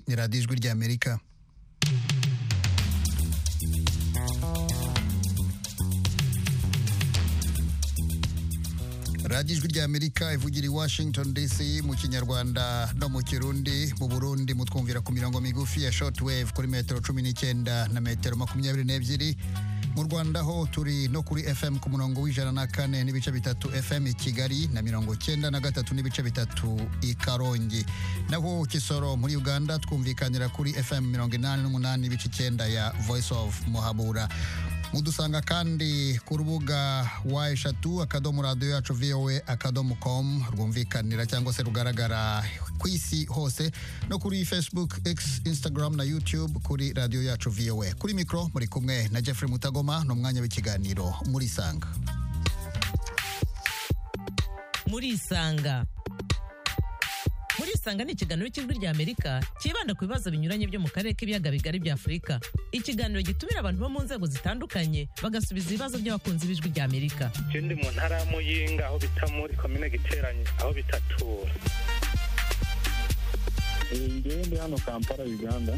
ni radiyo ijwi ry'amerika radiyo ijwi ry'amerika ivugira i washington dc mu kinyarwanda no mu kirundi mu burundi mutwumvira ku mirongo migufi ya shortwave kuri metero cumi n'icyenda na metero makumyabiri n'ebyiri mu rwanda ho turi no kuri fm ku murongo w'ijana na kane n'ibice bitatu fm i kigali na mirongo cyenda na gatatu n'ibice bitatu i karongi naho kisoro muri uganda twumvikanira kuri fm mirongo inani n'umunani n'ibice icyenda ya voice of muhabura mudusanga kandi ku rubuga wa eshatu akadomo radiyo yacu voa akadomo komu rwumvikanira cyangwa se rugaragara ku isi hose no kuri facebook x instagram na youtube kuri radiyo yacu voa kuri mikoro muri kumwe na jeffrey mutagoma ni umwanya w'ikiganiro muri isanga muri isanga muri isanga ni ikiganiro cy'ijwi ry'amerika cyibanda ku bibazo binyuranye byo mu karere k'ibiyaga bigari bya afurika ikiganiro gitumira abantu bo mu nzego zitandukanye bagasubiza ibibazo by'abakunzi b'ijwi ry'amerika ikindi mu ntara ya muyinga aho bita muri komine giteranye aho bitatura ngewe ndi hano kampala uganda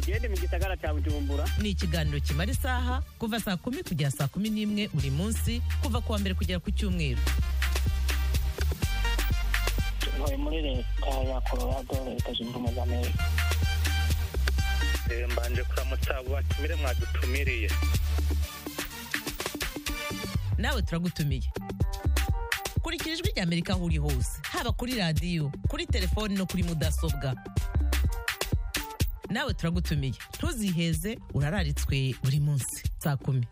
ngewe ndi mu gisagara cya bujumbura ni ikiganiro kimara isaha kuva saa kumi kugera saa kumi n'imwe buri munsi kuva ku wa mbere kugera ku cyumweru ntuye muri leta ya colorado leta zunze ubumwe za amerika mbanje kuramutsa abo batumire mwadutumiriye nawe turagutumiye kurikira ijwi ry'amerika aho uri hose haba kuri radiyo kuri telefoni no kuri mudasobwa nawe turagutumiye ntuziheze urararitswe buri munsi saa kumi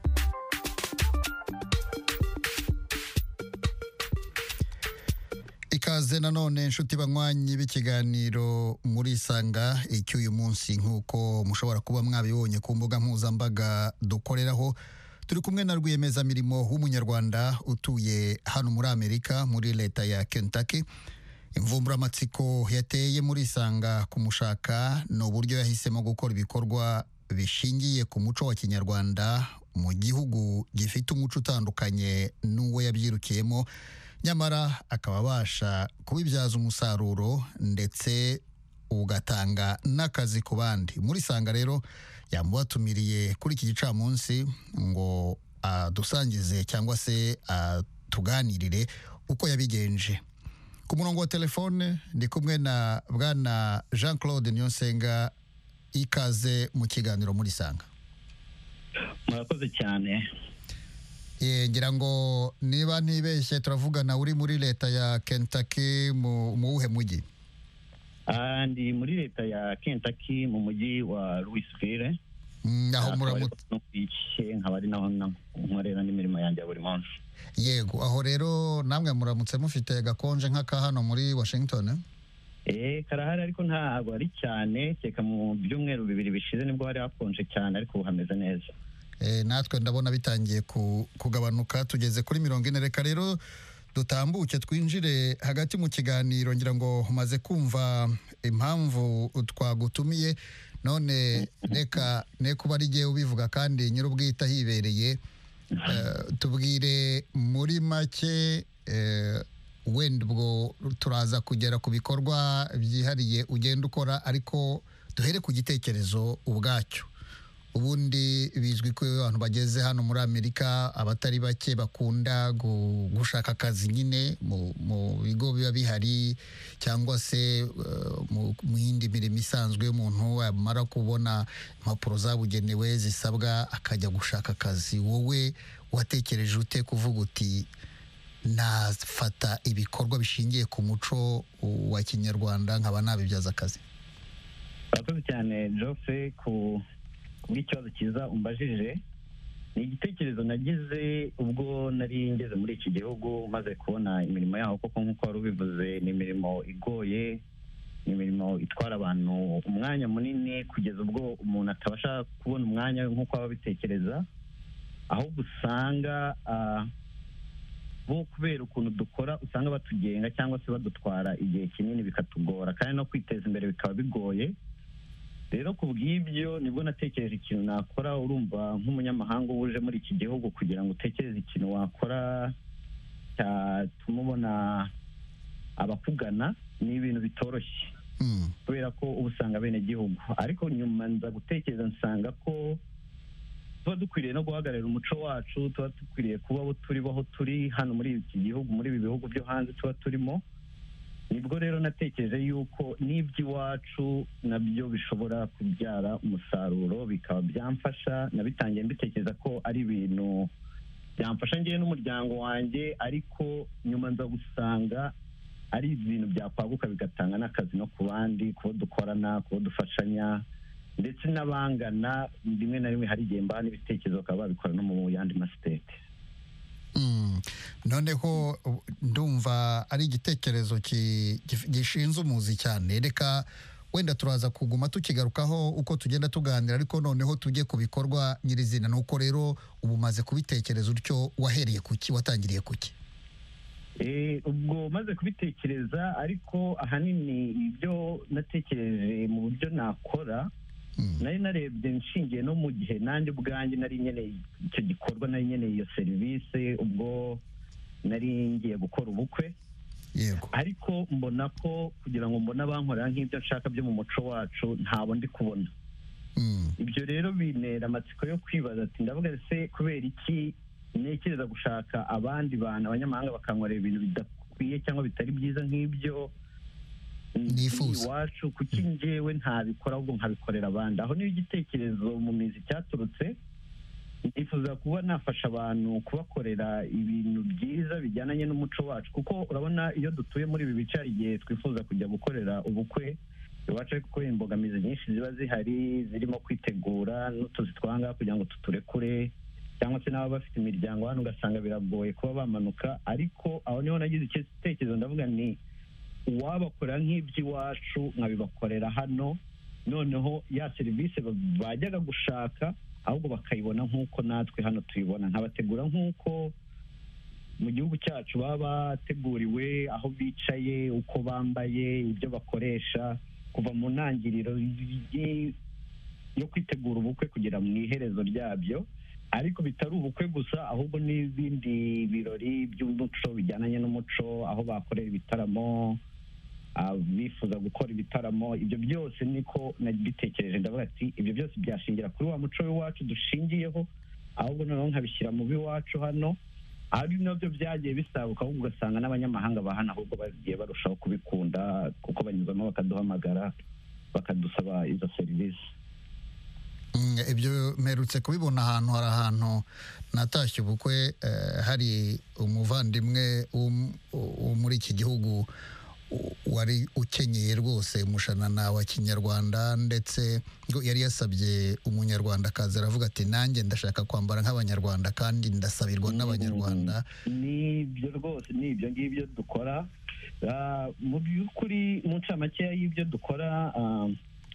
ikaze nanone inshuti banywanyi b'ikiganiro muri isanga icy'uyu munsi nk'uko mushobora kuba mwabibonye ku mbuga mpuzambaga dukoreraho turi kumwe na rwiyemezamirimo w'umunyarwanda utuye hano muri amerika muri leta ya kentucky imvumburamatsiko yateye muri isanga kumushaka ni uburyo yahisemo gukora ibikorwa bishingiye ku muco wa kinyarwanda mu gihugu gifite umuco utandukanye n'uwo yabyirukiyemo nyamara akaba abasha kubibyaza umusaruro ndetse ugatanga n'akazi ku bandi muri sanga rero yamubatumiriye kuri iki gicamunsi ngo adusangize cyangwa se atuganirire uko yabigenje ku murongo wa telefone ndi kumwe na bwana jean claude niyonsenga ikaze mu kiganiro muri sanga murakoze cyane ngira ngo niba ntibeshye turavugana uri muri leta ya Kentucky mu wuhe mujyi ndi muri leta ya Kentucky mu mujyi wa Louisville aho muramutse nkaba ari naho nkorera n'imirimo yanjye ya buri munsi yego aho rero namwe muramutse mufite gakonje nk'aka hano muri Washington eh karahari ariko ntabwo ari cyane reka mu byumweru bibiri bishize nibwo hari hakonje cyane ariko ubu hameze neza natwe ndabona bitangiye kugabanuka tugeze kuri mirongo ine reka rero dutambuke twinjire hagati mu kiganiro ngira ngo umaze kumva impamvu twagutumiye none reka ne kuba ari igihe ubivuga kandi nyir'ubwite ahibereye tubwire muri make wenda ubwo turaza kugera ku bikorwa byihariye ugenda ukora ariko duhere ku gitekerezo ubwacyo ubundi bizwi ko abantu bageze hano muri amerika abatari bake bakunda gushaka akazi nyine mu bigo biba bihari cyangwa se mu yindi mirimo isanzwe y'umuntu yamara kubona impapuro zabugenewe zisabwa akajya gushaka akazi wowe watekereje ute kuvuga uti nafata ibikorwa bishingiye ku muco wa kinyarwanda nkaba nabibyaza akazi murakoze cyane jofe ku ikibazo cyiza umbajije ni igitekerezo nagize ubwo nari ngeze muri iki gihugu maze kubona imirimo yaho kuko nk'uko wari ubivuze ni imirimo igoye ni imirimo itwara abantu umwanya munini kugeza ubwo umuntu atabasha kubona umwanya nk'uko aba abitekereza ahubwo usanga bo kubera ukuntu dukora usanga batugenga cyangwa se badutwara igihe kinini bikatugora kandi no kwiteza imbere bikaba bigoye rero ku bw'ibyo nibwo natekereje ikintu nakora urumva nk'umunyamahanga uba uje muri iki gihugu kugira ngo utekereze ikintu wakora cyatuma ubona abakugana ni ibintu bitoroshye Mm. kubera ko uba usanga bene gihugu ariko nyuma nza gutekereza nsanga ko tuba dukwiriye no guhagararira umuco wacu tuba dukwiriye kuba abo turi bo aho turi hano muri iki gihugu muri ibi bihugu byo hanze tuba turimo nibwo rero natekereje yuko n'iby'iwacu nabyo bishobora kubyara umusaruro bikaba byamfasha nabitangiye mbitekereza ko ari ibintu byamfasha ngewe n'umuryango wanjye ariko nyuma nza gusanga ari ibintu byakwaguka bigatanga n'akazi no ku bandi kubo dukorana kubo dufashanya ndetse n'abangana rimwe na rimwe hari igihe mbaha n'ibitekerezo bakaba babikora no mu yandi masiteti Mm. noneho u- ndumva ari igitekerezo ki- gif- gishinze umuzi cyane reka wenda turaza kuguma tukigarukaho uko tugenda tuganira ariko noneho tujye ku bikorwa nyirizina ni uko rero ubu umaze kubitekereza utyo wahereye ku ki watangiriye ku ki Eh, ubwo maze kubitekereza ariko ahanini ibyo natekereje mu buryo nakora Mm. nari narebye nshingiye no mu gihe nanjye ubwanjye nari nkeneye icyo gikorwa nari nkeneye iyo serivisi ubwo nari ngiye gukora ubukwe yego ariko mbona ko kugira ngo mbone abankorera nk'ibyo nshaka byo mu muco wacu ntabo ndi kubona Mm. ibyo rero bintera amatsiko yo kwibaza ati ndavuga se kubera iki ntekereza gushaka abandi bantu abanyamahanga bakankorera ibintu bidakwiye cyangwa bitari byiza nk'ibyo Nifuza. iwacu kuki njyewe ntabikora ahubwo nkabikorera abandi aho niyo igitekerezo mu mizi cyaturutse nifuza kuba nafasha abantu kubakorera ibintu byiza bijyananye n'umuco wacu kuko urabona iyo dutuye muri ibi bice hari igihe twifuza kujya gukorera ubukwe iwacu ariko kubera imbogamizi nyinshi ziba zihari zirimo kwitegura n'utuzi twanga kugira ngo tuturekure cyangwa se n'ababa bafite imiryango hano ugasanga biragoye kuba bamanuka ariko aho niho nagize icyo gitekerezo ndavuga ni uwabakorera nk'iby'iwacu nkabibakorera hano noneho ya serivisi ba- bajyaga gushaka ahubwo bakayibona nk'uko natwe hano tuyibona nkabategura nk'uko mu gihugu cyacu baba bateguriwe aho bicaye uko bambaye ibyo bakoresha kuva mu ntangiriro y- yo kwitegura ubukwe kugera mu iherezo ryabyo ariko bitari ubukwe gusa ahubwo n'ibindi birori by'umuco bijyananye n'umuco aho bakorera ibitaramo ah, bifuza gukora ibitaramo ibyo byose niko nabitekereje ndavuga ati ibyo byose byashingira kuri wa muco w'iwacu dushingiyeho ahubwo noneho nkabishyira mu b'iwacu hano ari nabyo byagiye bisabuka ahubwo ugasanga n'abanyamahanga bahana ahubwo bagiye barushaho kubikunda kuko banyuzamo bakaduhamagara bakadusaba izo serivisi Mm, ibyo mperutse kubibona ahantu hari ahantu natashye ubukwe eh, hari umuvandimwe wo m- wo muri iki gihugu u- wari ukenyeye rwose umushanana wa kinyarwanda ndetse ngo yari yasabye umunyarwandakazi aravuga ati nanjye ndashaka kwambara nk'abanyarwanda kandi ndasabirwa n'abanyarwanda nibyo rwose ni ibyo ngibyo dukora Ah, mu by'ukuri mu ncamakeya y'ibyo dukora ah,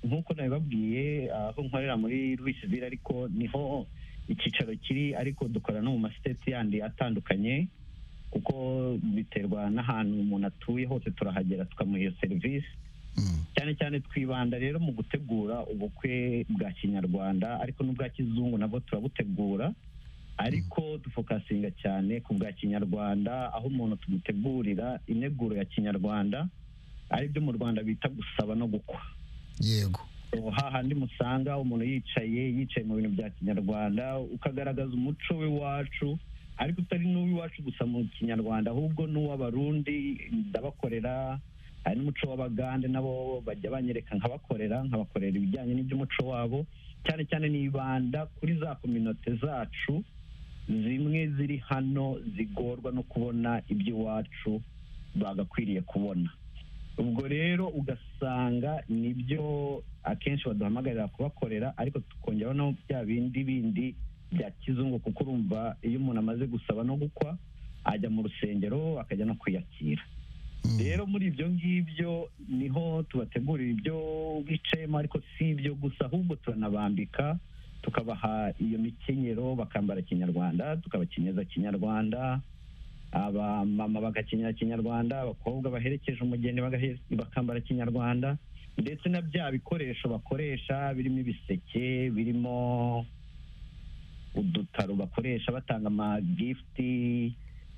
nk'uko nabibabwiye ah, aho nkorera muri Louisville ariko niho icyicaro kiri ariko dukora no mu masiteti yandi atandukanye kuko biterwa n'ahantu umuntu atuye hose turahagera tukamuha iyo serivisi Mm, cyane cyane twibanda rero mu gutegura ubukwe bwa kinyarwanda ariko n'ubwa kizungu nabwo turabutegura ariko dufokasinga cyane ku bwa kinyarwanda aho umuntu tumutegurira integuro ya kinyarwanda aribyo mu rwanda bita gusaba no gukwa yego hahandi musanga umuntu yicaye yicaye mu bintu bya kinyarwanda ukagaragaza umuco w'iwacu ariko utari n'uw'iwacu gusa mu kinyarwanda ahubwo n'uw'abarundi ndabakorera hari n'umuco w'abagande nabo bajya banyereka nkabakorera nkabakorera ibijyanye n'iby'umuco wabo cyane cyane nibanda kuri za kominote zacu zimwe ziri hano zigorwa no kubona iby'iwacu bagakwiriye kubona ubwo rero ugasanga nibyo akenshi baduhamagarira kubakorera ariko tukongeraho no bya bindi bindi bya kizungu kuko urumva iyo umuntu amaze gusaba no gukwa ajya mu rusengero akajya no kwiyakira Mm, rero muri ibyo ngibyo niho tubategurira ibyo bicayemo ariko si ibyo gusa ahubwo turanabambika tukabaha iyo mikenyero bakambara kinyarwanda tukabakenyeza kinyarwanda abamama bagakenyera kinyarwanda abakobwa baherekeje umugeni bagahe- bakambara kinyarwanda ndetse na bya bikoresho bakoresha birimo ibiseke birimo udutaro bakoresha batanga amagifuti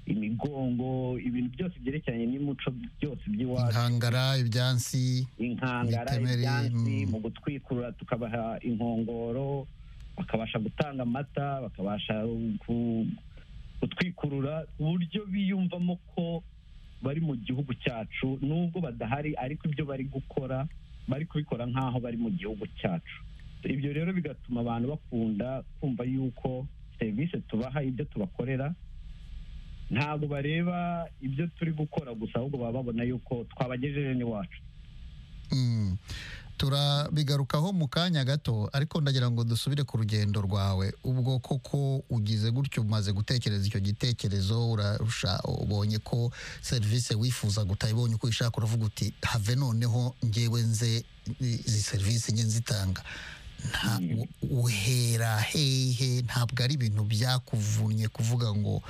imigongo ibintu byose byerekeranye n'imico byose by'iwacu inkangara ibyansi inkangara Imitemeri, ibyansi mm. mu gutwikurura tukabaha inkongoro bakabasha gutanga amata bakabasha ku- gutwikurura ku buryo biyumvamo ko bari mu gihugu cyacu nubwo badahari ariko ibyo bari gukora bari kubikora nk'aho bari mu gihugu cyacu ibyo rero bigatuma abantu bakunda kumva yuko serivisi tubaha ibyo tubakorera ntabwo bareba ibyo turi gukora gusa ahubwo baba babona yuko twabagejeje n'iwacu Mm. turabigarukaho mu kanya gato ariko ndagira ngo dusubire ku rugendo rwawe ubwo koko ugize gutyo umaze gutekereza icyo gitekerezo urarusha ubonye ko serivisi wifuza guta ibonye uko ishaka uravuga uti have noneho ngewe nze izi serivisi njye nzitanga nta Mm. u- uhera hehe ntabwo ari ibintu byakuvunnye kuvuga ngo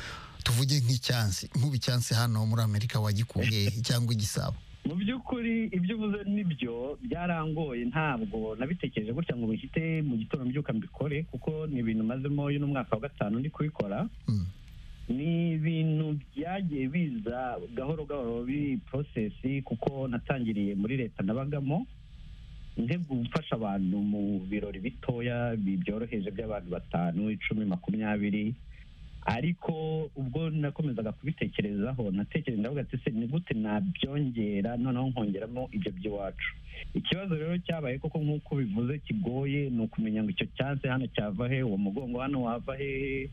tuvuge nk'icyansi nk'ubu icyansi hano muri amerika wagikuye he cyangwa igisabo mu by'ukuri ibyo uvuze nibyo byarangoye ntabwo nabitekereje gutya ngo bihite mu gitondo mbyuka mbikore kuko ni ibintu mazemo uyu ni umwaka wa gatanu ndi kubikora Mm. ni ibintu byagiye biza gahoro gahoro biri porosesi kuko natangiriye muri leta nabagamo nte gufasha abantu mu birori bitoya bi- byoroheje by'abantu batanu icumi makumyabiri ariko ubwo nakomezaga kubitekerezaho natekereje ndavuga ati se ni gute nabyongera noneho nkongeramo ibyo by'iwacu ikibazo rero cyabaye koko nk'uko bivuze kigoye ni ukumenya ngo icyo cyansi hano cyava he uwo mugongo hano wava hehe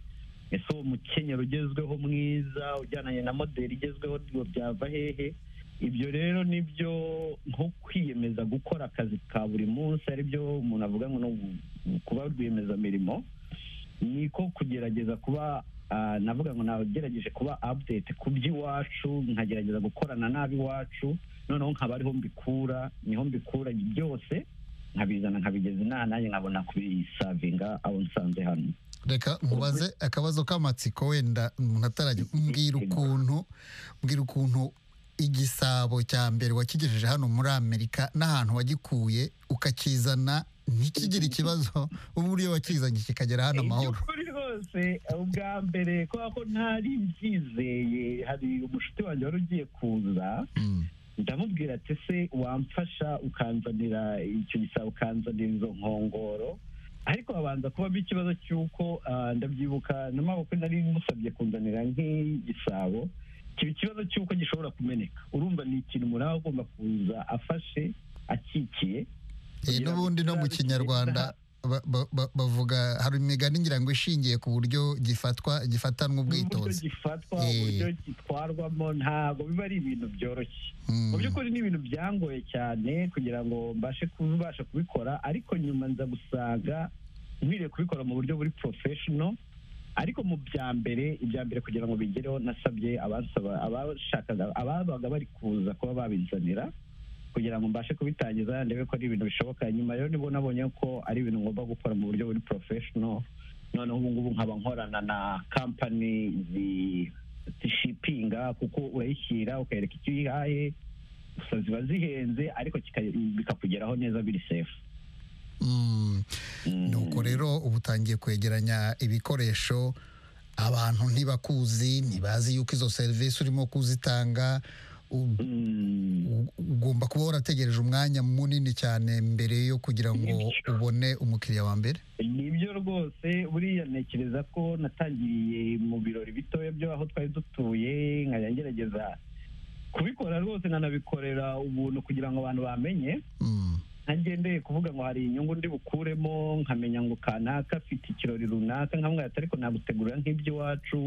ese uwo mukenyero ugezweho mwiza ujyananye na moderi igezweho ngo byava hehe ibyo rero nibyo nko kwiyemeza gukora akazi ka buri munsi aribyo umuntu avuga ngo ni ugu- kuba rwiyemezamirimo ni ko kugerageza kuba ah, navuga ngo nagerageje kuba update ku by'iwacu nkagerageza gukorana n'ab'iwacu noneho nkaba ariho mbikura niho mbikura byose nkabizana nkabigeza inaha nanjye nkabona kubisavinga abo nsanze hano reka mubaze akabazo k'amatsiko wenda umuntu atarajya mbwira ukuntu mbwira ukuntu igisabo cya mbere wakigejeje hano muri amerika n'ahantu wagikuye ukakizana ntikigire ikibazo ubu iyo wakizanye kikagera hano amahoro iby'ukuri rwose ubwa mbere kubera ko ntari mbyizeye hari umushuti wanjye wari ugiye kuza Mm, ndamubwira ati se wamfasha ukanzanira icyo gisabo ukanzanira izo nkongoro ariko habanza kubamo ikibazo cy'uko ah, ndabyibuka na maboko nari musabye kunzanira nk'igisabo kiba ikibazo cy'uko gishobora kumeneka urumva ni ikintu muri aho agomba kuza afashe akikiye eh, n'ubundi no mu kinyarwanda ba- ba- ba- bavuga hari imigani ngira ngo ishingiye ku buryo gifatwa gifatanwa n'uburyo ubwitonzi gifatwa Eh. uburyo gitwarwamo ntabwo biba ari ibintu byoroshye Mm, mu by'ukuri ni ibintu byangoye cyane kugira ngo mbashe kubasha kubikora ariko nyuma nza gusanga nkwiriye kubikora mu buryo buri professional ariko mu bya mbere ibya mbere kugira ngo bigereho nasabye abasaba abashakaga ababaga bari kuza kuba babizanira kugira ngo mbashe kubitangiza ndebe ko ari ibintu bishoboka nyuma rero nibwo nabonye ko ari ibintu ngomba gukora mu buryo buri professional noneho ubu ngubu nkaba nkorana na company zi- zishipinga kuko urayishyira ukayereka icyo uyihaye gusa ziba zihenze ariko kika- bikakugeraho neza biri sefu mm. nuko rero uba utangiye kwegeranya ibikoresho abantu ntibakuzi ntibazi yuko izo serivisi urimo kuzitanga u- u- ugomba kuba warategereje umwanya munini cyane mbere yo kugira ngo ubone umukiriya wa mbere nibyo rwose buriya ntekereza ko natangiriye mu birori bitoya byo aho twari dutuye nkajya ngerageza kubikora rwose nanabikorera ubuntu kugira ngo abantu bamenye Mm. ntagendeye kuvuga ngo hari inyungu ndi bukuremo nkamenya ngo kanaka afite ikirori runaka nkamwe ariko nagutegurira nk'iby'iwacu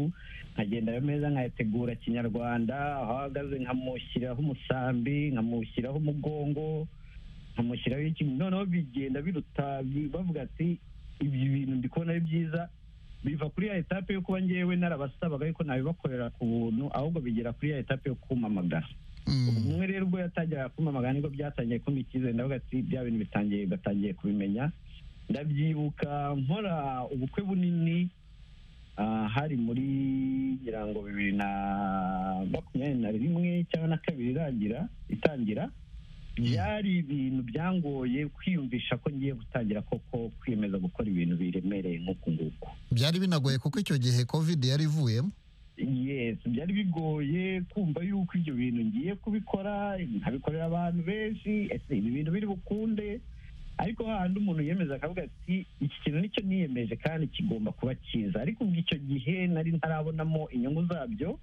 nkagenda ayo meza nkayategura kinyarwanda aho ahagaze nkamushyiraho umusambi nkamushyiraho umugongo nkamushyiraho ikintu noneho bigenda biruta bi- bavuga ati ibi bintu ndi kubona ari byiza biva kuri ya etape yo kuba ngewe narabasabaga ariko nabibakorera ku buntu ahubwo bigera kuri ya etape yo kumamagara Mm. umwe rero ubwo yatangiraga kumamagara nibwo byatangiye kumpa icyizere ndavuga ati bya bintu bitangiye batangiye kubimenya ndabyibuka nkora ubukwe bunini ah, hari muri ngira ngo bibiri na makumyabiri na rimwe cyangwa na kabiri irangira itangira byari ibintu byangoye kwiyumvisha ko ngiye gutangira koko kwiyemeza gukora ibintu biremereye nk'uku nguku byari binagoye kuko icyo gihe covid yari ivuyemo yes byari bigoye kumva yuko ibyo bintu ngiye kubikora nkabikorera abantu benshi ese ibi bintu biri bukunde ariko hahandi umuntu yemeza akavuga ati iki kintu nicyo niyemeje kandi kigomba kuba cyiza ariko ubwo icyo gihe nari ntarabonamo inyungu zabyo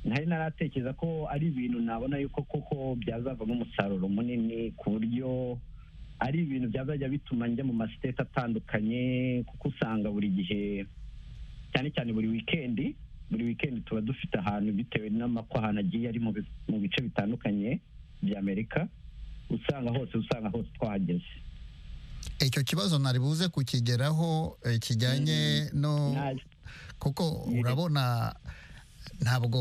ntari naratekereza ko ari ibintu nabona yuko koko byazavamo umusaruro munini ku buryo ari ibintu byazajya bituma njya mu masiteti atandukanye kuko usanga buri gihe cyane cyane buri wikendi buri wikendi tuba dufite ahantu bitewe n'amako ahantu agiye ari mu bi- mu bice bitandukanye bya amerika usanga hose usanga hose twahageze icyo kibazo ntari buze kukigeraho eh, kijyanye no Nta- kuko Yego. urabona ntabwo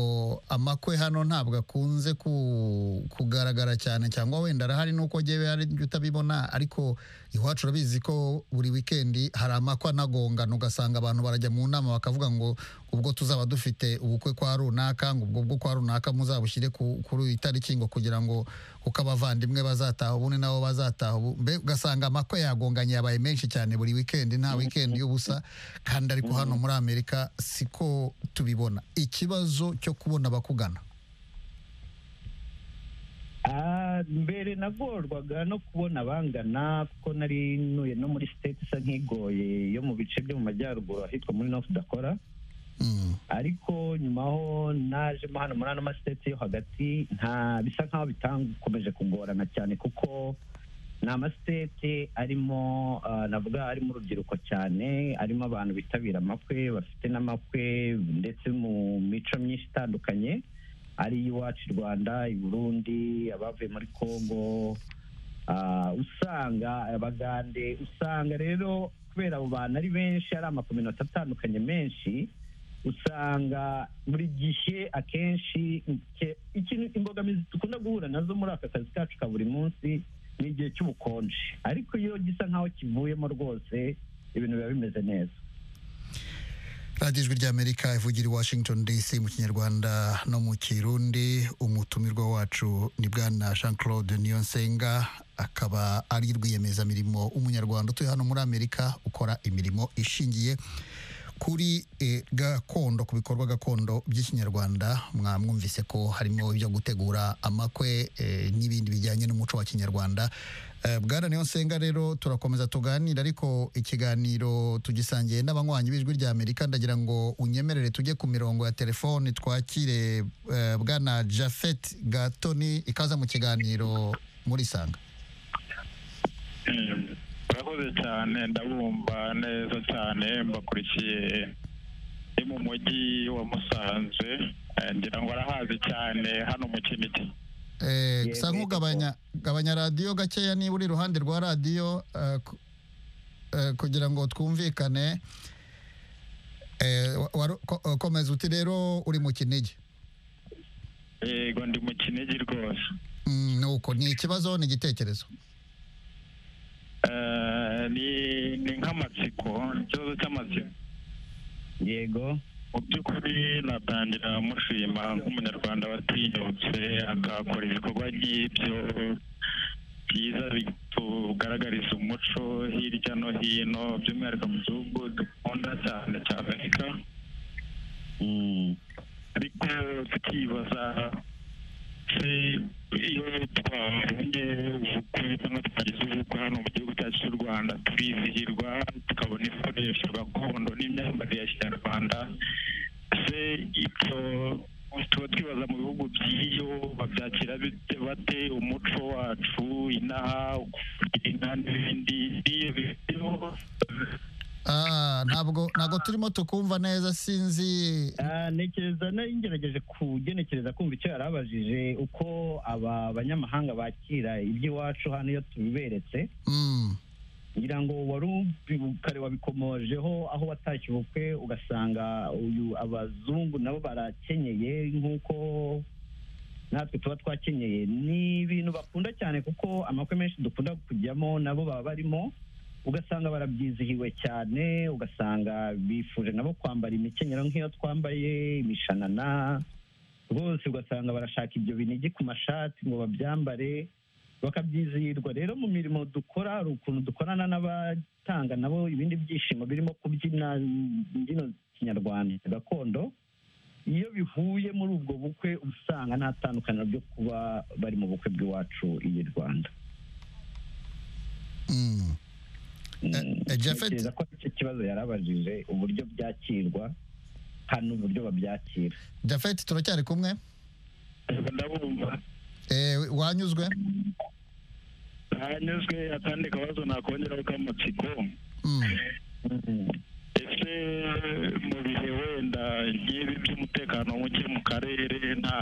amakwe hano ntabwo akunze ku- kugaragara cyane cyangwa wenda arahari nuko ngewe hari ibyo utabibona ariko iwacu urabizi ko buri wikendi hari amakwe anagongana ugasanga abantu barajya mu nama bakavuga ngo ubwo tuzaba dufite ubukwe kwa runaka ngo ubwo bwo kwa runaka muzabushyire ku- kuri iyi tariki ngo kugira ngo kuko abavandimwe bazataha ubundi nabo bazataha ubu mbe ugasanga amakwe yagonganye yabaye menshi cyane buri wikendi nta wikendi y'ubusa kandi ariko hano muri amerika siko tubibona ikibazo cyo kubona abakugana Ah, mbere nagorwaga no kubona abangana kuko nari ntuye no muri state isa nk'igoye yo mu bice byo mu majyaruguru ahitwa muri north dakora Mm. ariko nyuma ho najemo hano muri ano masiteti yo hagati nta bisa nkaho bitakomeje kugorana cyane kuko ni amasiteti arimo ah, navuga arimo urubyiruko cyane arimo abantu bitabira amakwe bafite n'amakwe ndetse mu mico myinshi itandukanye ari iwacu i rwanda i burundi abavuye muri congo Ah, usanga abagande usanga rero kubera abo bantu ari benshi ari amakominota atandukanye menshi usanga buri gihe akenshi ike- ikintu imbogamizi dukunda guhura nazo muri aka kazi kacu ka buri munsi ni igihe cy'ubukonje ariko iyo gisa nk'aho kivuyemo rwose ibintu biba bimeze neza radiyo ijwi ry'amerika ivugira i washington dc mu kinyarwanda no mu kirundi umutumirwa wacu ni bwana jean claude niyonsenga akaba ari rwiyemezamirimo umunyarwanda utuye hano muri amerika ukora imirimo ishingiye kuri eh, gakondo ku bikorwa gakondo by'ikinyarwanda mwamwumvise ko harimo ibyo gutegura amakwe eh, n'ibindi bijyanye n'umuco wa kinyarwanda Eh, bwana niyonsenga rero turakomeza tuganira ariko ikiganiro tugisangiye n'abanywanyi b'ijwi rya amerika ndagira ngo unyemerere tujye ku mirongo ya telefoni twakire eh, bwana jafet gatoni ikaza mu kiganiro muri sanga murakoze cyane ndabumva neza cyane mbakurikiye ni mu mujyi wa musanze eh, ngira ngo arahazi cyane hano mu kinigi Eh, Yego, gusa nkugabanya gabanya radiyo gakeya niba uri iruhande rwa radiyo eh, ku- eh, kugira ngo twumvikane Eh, wa- waru- ko- komeza uti rero uri mu kinigi yego ndi mu kinigi rwose Mm, nuko ni ikibazo ni igitekerezo Eh, ni ni nk'amatsiko ikibazo cy'amatsiko yego mu by'ukuri natangira mushima nk'umunyarwanda watinyutse akakora ibikorwa nk'ibyo byiza tugaragariza umuco hirya no hino by'umwihariko mu gihugu dukunda cyane cya amerika Mm. ariko tukibaza se iyo twabonye ubukwe cyangwa twagize ubukwe hano mu gihugu cyacu cy'u rwanda turizihirwa tukabona ibikoresho gakondo n'imyambarire ya kinyarwanda se ibyo tuba twibaza mu bihugu by'iyo babyakira bite bate umuco wacu inaha kubyina n'ibindi n'iyo biriho Ah, ntabwo ntabwo turimo tukumva neza sinzi Ah, ntekereza nari ngerageje kugenekereza kumva icyo yari abajije uko aba banyamahanga bakira iby'iwacu hano iyo tubiberetse Mm, ngira ngo wari ubi- kare wabikomojeho aho watashye ubukwe ugasanga uyu abazungu nabo barakenyeye nk'uko natwe tuba twakenyeye ni ibintu bakunda cyane kuko amakwe menshi dukunda kujyamo nabo baba barimo ugasanga barabyizihiwe cyane ugasanga bifuje nabo kwambara imikenyero nk'iyo twambaye imishanana rwose ugasanga barashaka ibyo binigi ku mashati ngo babyambare bakabyizihirwa rero mu mirimo dukora hari ukuntu dukorana n'abatanga nabo ibindi byishimo birimo kubyina imbyino kinyarwanda gakondo iyo bihuye muri ubwo bukwe usanga nta tandukaniro ryo kuba bari mu bukwe bw'iwacu i rwanda Mm. Mm, eh, Japhet? ntekereza ko icyo kibazo yarabajije uburyo byakirwa hano uburyo babyakira Japhet turacyari kumwe Yego, ndabumva Eh, wanyuzwe hanyuzwe akandi kabazo nakongeraho k'amatsiko Mm. ese mu bihe wenda nk'ibi by'umutekano muke mu karere nta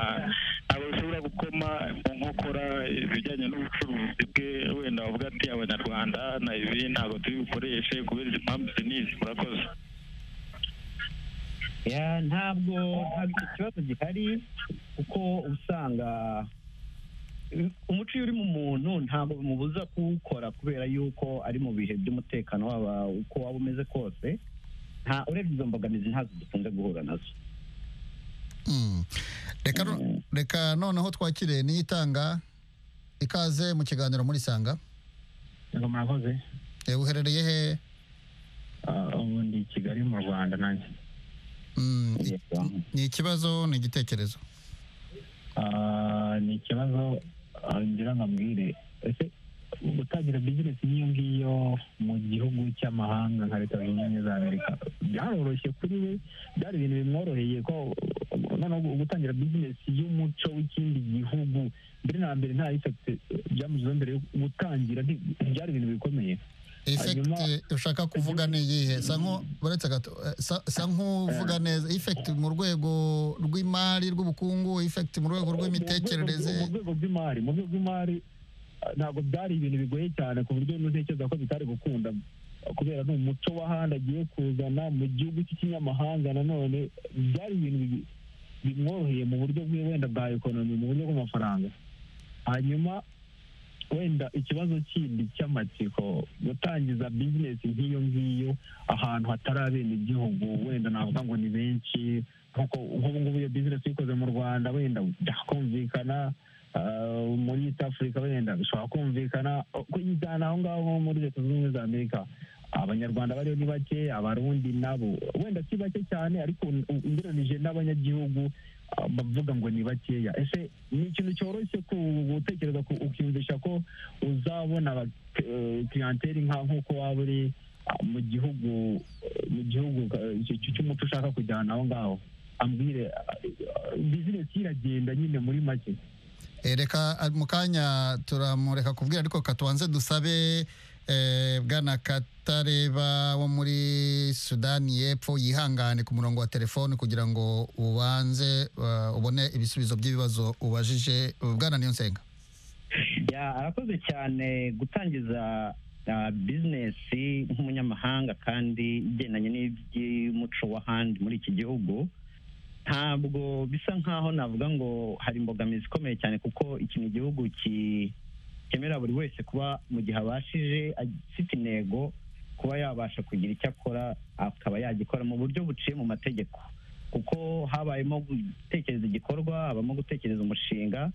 ntabwo bishobora gukoma mu nkokora ibijyanye n'ubucuruzi bwe wenda bavuga ati abanyarwanda na ibi ntabwo tubikoreshe kubera izi mpamvu izi n'izi murakoze Ya, ntabwo ntabwo icyo kibazo gihari kuko usanga eh, umuco iyo uri mu muntu ntabwo bimubuza kuwukora kubera yuko ari mu bihe by'umutekano waba uko waba umeze kose nta urebye izo mbogamizi ntazo dukunze guhura nazo Mm. Reka no- reka noneho twakire niyitanga ikaze mu kiganiro muri sanga ngo murakoze Eh, uherereye he Ah, ubu ndi i kigali mu rwanda nanjye Mm, i- ni ikibazo ni igitekerezo Ah, ni ikibazo ah, ngira ngo ambwire ese gutangira bizinesi nk'iyo ngiyo mu gihugu cy'amahanga nka leta zunze ubumwe za amerika byaroroshye kuri we byari ibintu bimworoheye ko uh, noneho gutangira bizinesi y'umuco w'ikindi gihugu mbere na mbere nta ifekite byamuziho mbere yo gutangira nti- byari ibintu bikomeye efekiti ushaka kuvuga ni iyihe sa nko baretse gato eh, sa- sa nk'uvuga neza efekiti mu rwego rw'imari rw'ubukungu efekiti mu rwego mu rw'imitekerereze rwego rw'imari mu rwego rw'imari ah, ntabwo byari ibintu bigoye cyane ku buryo ntekereza ko bitari gukunda ah, kubera ni umuco w'ahandi agiye kuzana mu gihugu cy'ikinyamahanga nanone byari ibintu bi- bimworoheye mu buryo bwe wenda bwa ekonomi mu buryo bw'amafaranga hanyuma wenda ikibazo kindi cy'amatsiko gutangiza bizinesi nk'iyo ngiyo ahantu hatari abenegihugu wenda navuga ngo ni benshi nk'uko nk'ubu ngubu iyo bizinesi uyikoze mu rwanda wenda byakumvikana ah, muri east africa wenda bishobora kumvikana kuyijyana aho ngaho nko muri leta zunze ubumwe za amerika abanyarwanda bariyo ni bake abarundi nabo wenda si bake cyane ariko u- ugereranije n'abanyagihugu ah, bavuga ngo ni bakeya ese ni ikintu cyoroshye ku- gutekereza ku- ukiyumvisha ko uzabona aba- eh, clientele nka nk'uko waba uri ah, mu gihugu eh, mu gihugu eh, cy- cy- cy'umuco ushaka kujyana aho ngaho ambwire bizinesi iragenda nyine muri make Eh, reka ah, mu kanya turamureka kubwira ariko katubanze dusabe eh, bwana katareba wo muri sudani y'epfo yihangane ku murongo wa telefoni kugira ngo ubanze ah, ubone ibisubizo by'ibibazo ubajije bwana niyo nsenga Ya, arakoze cyane gutangiza ah, bizinesi nk'umunyamahanga kandi igendanye n'iby'umuco w'ahandi muri iki gihugu ntabwo bisa nkaho navuga ngo hari imbogamizi ikomeye cyane kuko iki ni igihugu ki- cyemera buri wese kuba mu gihe abashije afite intego kuba yabasha kugira icyo akora akaba yagikora mu buryo buciye mu mategeko kuko habayemo gutekereza igikorwa habamo gutekereza umushinga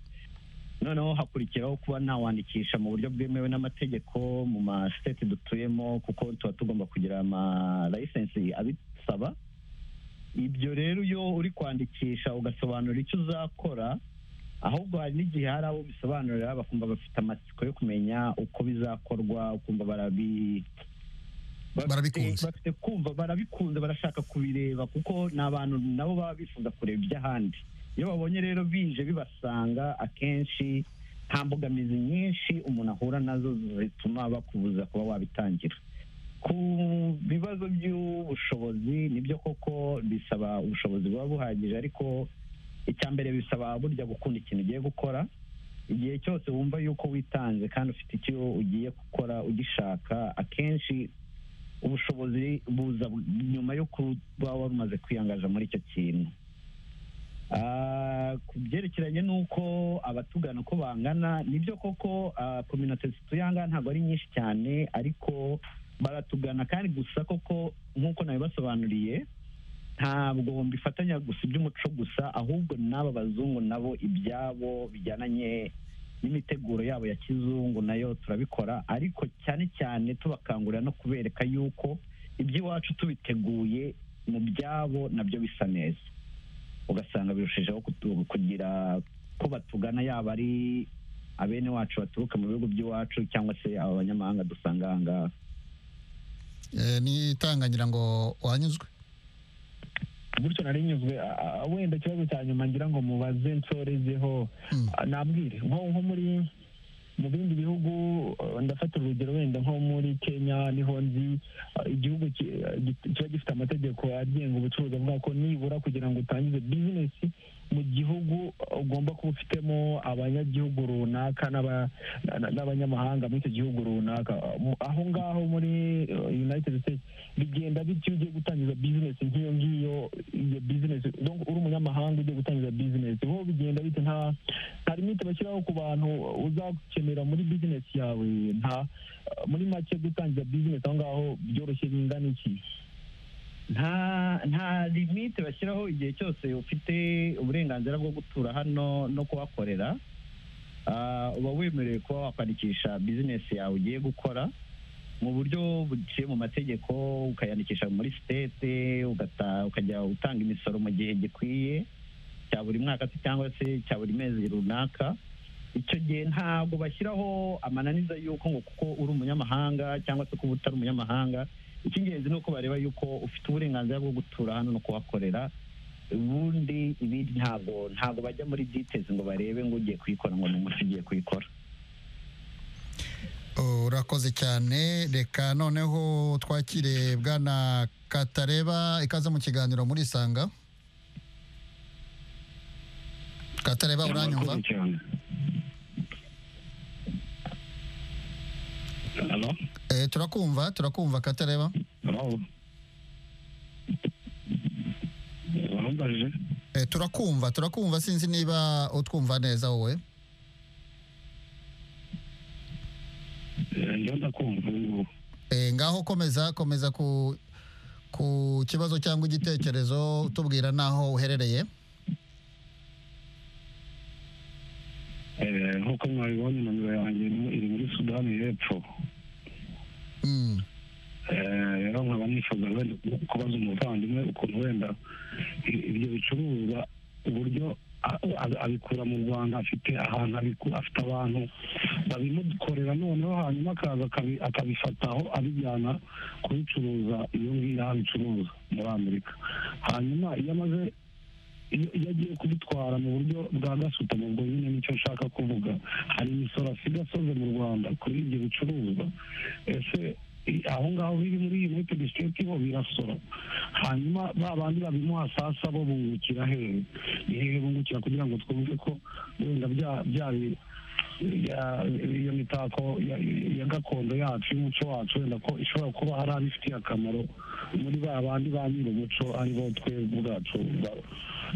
noneho hakurikiraho kuba nawandikisha mu buryo bwemewe n'amategeko mu ma state dutuyemo kuko tuba tugomba kugira ama license abisaba ibyo rero iyo uri kwandikisha ugasobanura icyo uzakora ahubwo hari n'igihe hari abo bisobanurira bakumva bafite amatsiko yo kumenya uko bizakorwa ukumva barabi bafite- Barabikunze. bafite kumva barabikunze barashaka kubireba kuko ni abantu nabo baba bifuza kureba iby'ahandi iyo babonye rero bije bibasanga akenshi nta mbogamizi nyinshi umuntu ahura nazo zituma bakubuza kuba wabitangira ku bibazo by'ubushobozi nibyo koko bisaba ubushobozi buba buhagije ariko icya mbere bisaba burya gukunda ikintu ugiye gukora igihe cyose wumva yuko witanze kandi ufite icyo ugiye gukora ugishaka akenshi ubushobozi buza bu- nyuma yo kuba wari umaze kwiyangaza muri icyo kintu Ah, ku byerekeranye n'uko abatugana uko bangana nibyo koko ah, kominote zituye aha ngaha ntabwo ari nyinshi cyane ariko baratugana kandi gusa koko nk'uko nabibasobanuriye ntabwo mbifatanya gusa iby'umuco gusa ahubwo n'aba bazungu nabo ibyabo bijyananye n'imiteguro yabo ya kizungu nayo turabikora ariko cyane cyane tubakangurira no kubereka yuko iby'iwacu tubiteguye mu byabo nabyo bisa neza ugasanga birushijeho kutu- kugira ko batugana yaba ari abene wacu baturuka mu bihugu by'iwacu cyangwa se abanyamahanga dusanga aha ngaha Eh, ni itangangira ngo wanyuzwe gutyo nari nyuzwe ah, ah, wenda ikibazo cya nyuma ngira ngo mubaze nsorezeho Mm. Ah, nabwire nko nko muri mu bindi bihugu ah, ndafata urugero wenda nko muri kenya niho nzi ah, igihugu ki- ah, gi- kiba gifite amategeko agenga ubucuruzi avuga ko nibura kugira ngo utangize bizinesi mu gihugu ah, ugomba kuba ufitemo abanyagihugu runaka n'aba- na- na- n'abanyamahanga muri icyo gihugu runaka Ah, mu- aho ngaho muri ah, united states bigenda bityo iyo ugiye gutangiza bizinesi nk'iyo ngiyo iyo bizinesi donc uri umunyamahanga ugiye gutangiza bizinesi ho bigenda bite nta nta limite bashyiraho ku bantu uzakenera muri bizinesi yawe nta muri make gutangiza bizinesi aho ngaho byoroshye bingana iki nta nta limite bashyiraho igihe cyose ufite uburenganzira bwo gutura hano no kuhakorera Ah, uba wemerewe kuba wakwandikisha bizinesi yawe ugiye gukora mu buryo buciye mu mategeko ukayandikisha muri sitete ugata- ukajya utanga imisoro mu gihe gikwiye cya buri mwaka se cyangwa se cya buri mezi runaka icyo gihe ntabwo bashyiraho amananiza y'uko ngo kuko uri umunyamahanga cyangwa se kuba utari umunyamahanga icy'ingenzi ni uko bareba yuko ufite uburenganzira bwo gutura hano no kuhakorera ubundi ibindi ntabwo ntabwo bajya muri details ngo barebe ngo ugiye kuyikora ngo ni umuntu ugiye kuyikora urakoze cyane reka noneho twakire bwana katareba ikaze mu kiganiro murisanga katareba uranyumva Halo? Eh, turakumva turakumva katareba Halo? Urambajije? Eh, turakumva turakumva sinzi niba utwumva neza wowe Eh, Ndiyo ndakumva ubu ngubu. Eh, ngaho komeza komeza ku ku kibazo cyangwa igitekerezo tubwira n'aho uherereye Eh, Nk'uko mwabibonye nomero yanjye ni- iri muri Sudani y'Epfo. Mm, Eh, rero nkaba nifuza wenda kubaza umuvandimwe ukuntu wenda i- ibyo bicuruzwa uburyo a- a- abikura mu rwanda afite ahantu abiku- afite abantu babimukorera noneho hanyuma akaza akabi- akabifataho abijyana kubicuruza iyo ngiyo aho abicuruza muri amerika hanyuma iyo amaze iyo iyo agiye kubitwara mu buryo bwa gasutamo ubwo nyine nicyo nshaka kuvuga hari imisoro asiga asoze mu rwanda kuri ibyo bicuruzwa ese i- aho ngaho biri muri united state bo birasora hanyuma ba bandi babimuha sasa bo bungukira hehe ni hehe bungukira kugira ngo twumve ko wenda bya bya bi- ya- iyo mitako ya- ya gakondo yacu y'umuco wacu wenda ko ishobora kuba hari abifitiye akamaro muri ba bandi ba nyir'umuco ari bo twebwe ubwacu ba-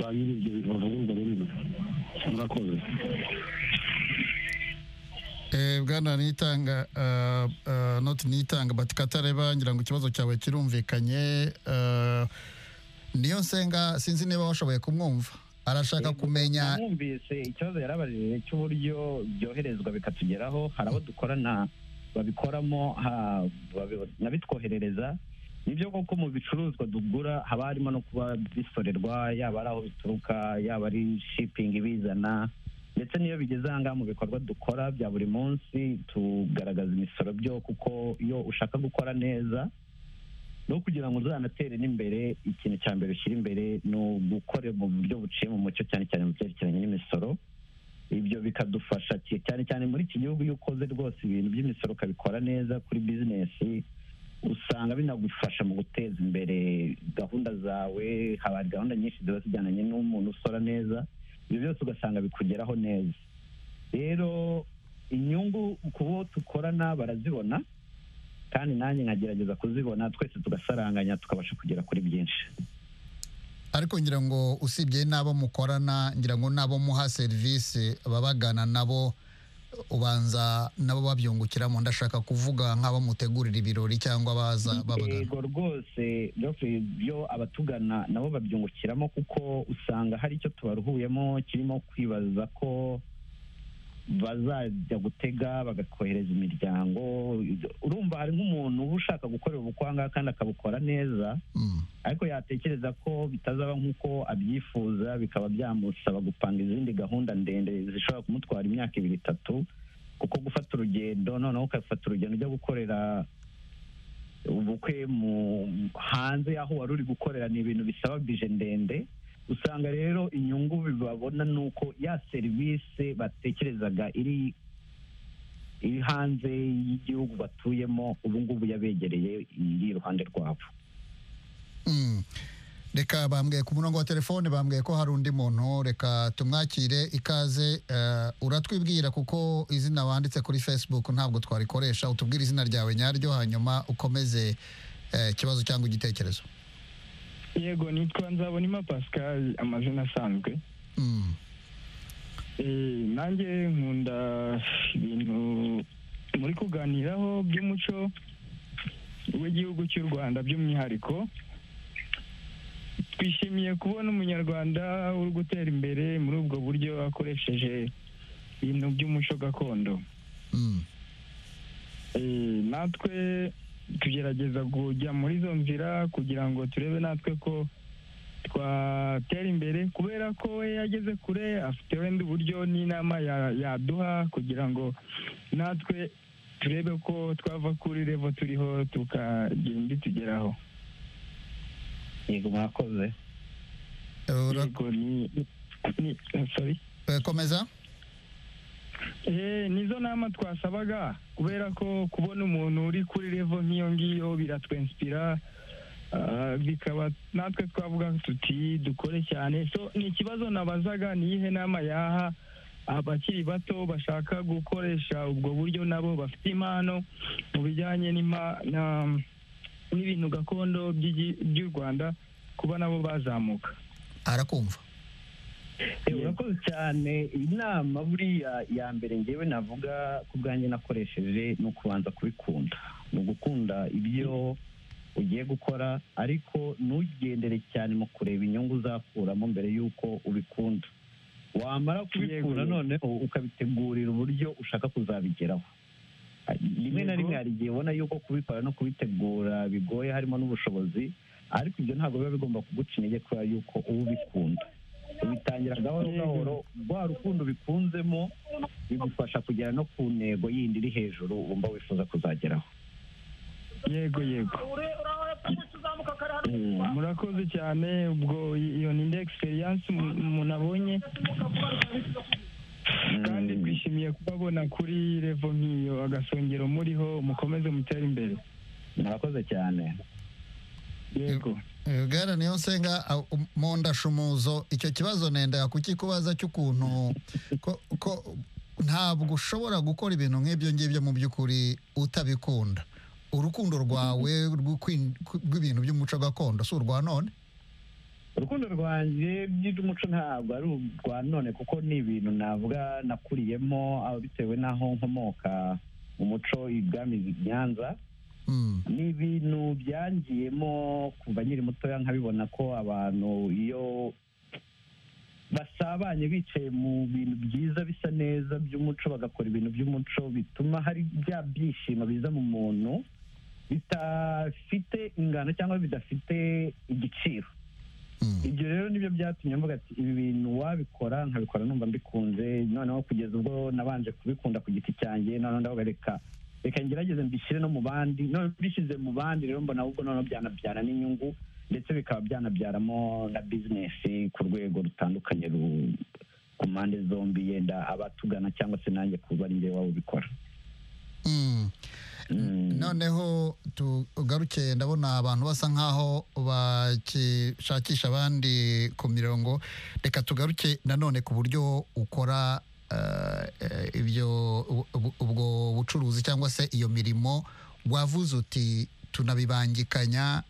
ba nyir'ibyo bivugurwa rurimi murakoze eh, bwana nitanga uh, uh, not nitanga but katareba ngira ngo ikibazo cyawe kirumvikanye uh, niyo nsenga sinzi niba washoboye kumwumva arashaka kumenya mwumvise ikibazo yarabajije cy'uburyo byoherezwa bikatugeraho hari abo dukorana babikoramo ha- babi- n'abitwoherereza nibyo koko mu bicuruzwa tugura haba harimo no kuba bisorerwa yaba ari aho bituruka yaba ari shipingi ibizana ndetse n'iyo bigeze aha ngaha mu bikorwa dukora bya buri munsi tugaragaza imisoro byo kuko iyo ushaka gukora neza no kugira ngo uzanatere n'imbere ikintu cya mbere ushyira imbere ni ugukora mu buryo buciye mu mucyo cyane cyane mu byerekeranye n'imisoro ibyo bikadufasha ki- cyane cyane muri iki gihugu iyo ukoze rwose ibintu by'imisoro ukabikora neza kuri bizinesi usanga binagufasha mu guteza imbere gahunda zawe haba hari gahunda nyinshi ziba zijyananye n'umuntu usora neza ibyo byose ugasanga bikugeraho neza rero inyungu ku bo dukorana barazibona kandi nanjye nkagerageza kuzibona twese tugasaranganya tukabasha kugera kuri byinshi ariko ngira ngo usibye n'abo mukorana ngira ngo n'abo muha serivisi ababagana nabo ubanza nabo babyungukiramo ndashaka kuvuga nk'abo mutegurira ibirori cyangwa baza babagana yego rwose Geoffrey, byo abatugana nabo babyungukiramo kuko usanga hari icyo tubaruhuyemo kirimo kwibaza ko bazajya gutega bagakohereza imiryango urumva hari nk'umuntu uba ushaka gukorera ubukwanga kandi akabukora neza Mm. ariko yatekereza ko bitazaba nk'uko abyifuza bikaba byamusaba gupanga izindi gahunda ndende zishobora kumutwara imyaka ibiri itatu kuko gufata urugendo noneho ugafata urugendo ujya gukorera ubukwe mu hanze y'aho wari uri gukorera ni ibintu bisaba bije ndende usanga rero inyungu babona ni uko ya serivisi batekerezaga iri iri hanze y'igihugu batuyemo ubu ngubu yabegereye iri iruhande rwabo Mm. reka bambwiye ku murongo wa telefone bambwiye ko hari undi muntu reka tumwakire ikaze eh, uratwibwira kuko izina wanditse kuri facebook ntabwo twarikoresha utubwire izina ryawe nyaryo hanyuma ukomeze eh, ikibazo cyangwa igitekerezo yego nitwa nzabonima pascal amazina asanzwe Mm. Eh, nanjye nkunda ibintu muri kuganiraho by'umuco w'igihugu cy'u rwanda by'umwihariko twishimiye kubona umunyarwanda uri gutera imbere muri ubwo buryo akoresheje ibintu by'umuco gakondo Mm. Eh, natwe tugerageza kujya muri izo nzira kugira ngo turebe natwe ko twatera imbere kubera ko we yageze kure afite wenda uburyo n'inama ya- yaduha kugira ngo natwe turebe ko twava kuri revo turiho tukagira indi tugeraho yego mwakoze Ura- yego ni ni sorry eh, komeza Eh, nizo nama twasabaga kubera ko kubona umuntu uri kuri revo nk'iyo ngiyo biratwenspira ah, bikaba natwe twavuga tuti dukore cyane so ni ikibazo nabazaga ni iyihe nama yaha abakiri bato bashaka gukoresha ubwo buryo nabo bafite impano mu bijyanye n'ima- na- n'ibintu gakondo by'igi- by'u rwanda kuba nabo bazamuka arakumva Eh, urakoze cyane inama buriya ya mbere ngewe navuga ku bwanjye nakoresheje ni ukubanza kubikunda ni ugukunda ibyo ugiye gukora ariko ntugendere cyane mu kureba inyungu uzakuramo mbere y'uko ubikunda wamara kubikunda Yego. noneho ukabitegurira uburyo ushaka kuzabigeraho rimwe na Yego. rimwe hari igihe ubona yuko kubikora no kubitegura bigoye harimo n'ubushobozi ariko ibyo ntabwo biba bigomba kuguca intege kubera yuko uba ubikunda ubitangira gahoro Yego. gahoro rwa rukundo bikunzemo bigufasha kugera no ku ntego yindi iri hejuru wumva wifuza kuzageraho yego yego Mm. murakoze cyane ubwo iyo ni indi egisperiyanse umuntu abonye kandi Mm. twishimiye kubabona kuri revo nk'iyo agasongero muriho mukomeze mutere imbere murakoze cyane yego bwana niyo nsenga a- um- mu ndashumuzo icyo kibazo nenda kukikubaza cy'ukuntu ko- ko ntabwo ushobora gukora ibintu nk'ibyo ngibyo mu by'ukuri utabikunda urukundo rwawe rw'ukwin- rw'ibintu by'umuco gakondo si urwa none urukundo rwanjye by'umuco ntabwo ari urwa none kuko ni ibintu navuga nakuriyemo aho bitewe n'aho nkomoka umuco ibwami i nyanza Mm, ni ibintu byangiyemo kuva nkiri mutoya nkabibona ko abantu iyo basabanye bicaye mu bintu byiza bisa neza by'umuco bagakora ibintu by'umuco bituma hari bya byishimo biza mu muntu bitafite ingano cyangwa bidafite igiciro mm, ibyo rero nibyo byatumye mvuga ati ibi bintu wabikora nkabikora numva mbikunze noneho kugeza ubwo nabanje kubikunda ku giti cyanjye noneho ndavuga reka reka ngerageze mbishyire no mu bandi noneho mbishyize mu bandi rero mbona ahubwo noneho byanabyara n'inyungu ndetse bikaba byanabyaramo na bizinesi ku rwego rutandukanye ru- ku mpande zombi yenda abatugana cyangwa se nanjye kuba ari njyewe waba ubikora mm. Mm. noneho tugaruke ndabona abantu basa nk'aho bashakisha abandi ku mirongo reka tugaruke nanone ku buryo ukora eh, eh, ibyo ubu- ubu- ubwo bucuruzi cyangwa se iyo mirimo wavuze uti tunabibangikanya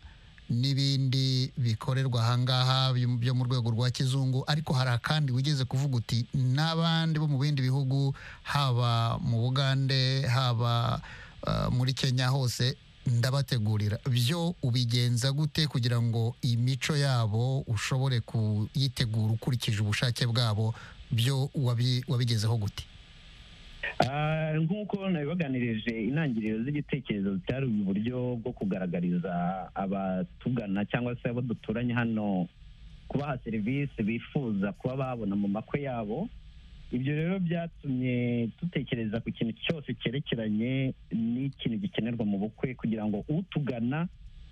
n'ibindi bikorerwa ahangaha byo byo mu rwego rwa kizungu ariko hari akandi wigeze kuvuga uti n'abandi bo mu bindi bihugu haba mu bugande haba uh, muri kenya hose ndabategurira byo ubigenza gute kugira ngo imico yabo ushobore kuyitegura ukurikije ubushake bwabo byo wabi- wabigezeho gute nk'uko nabibaganirije intangiriro z'igitekerezo byari uburyo bwo kugaragariza abatugana cyangwa se abo duturanye hano kubaha serivisi bifuza kuba babona mu makwe yabo ibyo rero byatumye dutekereza ku kintu cyose cyerekeranye n'ikintu gikenerwa mu bukwe kugira ngo utugana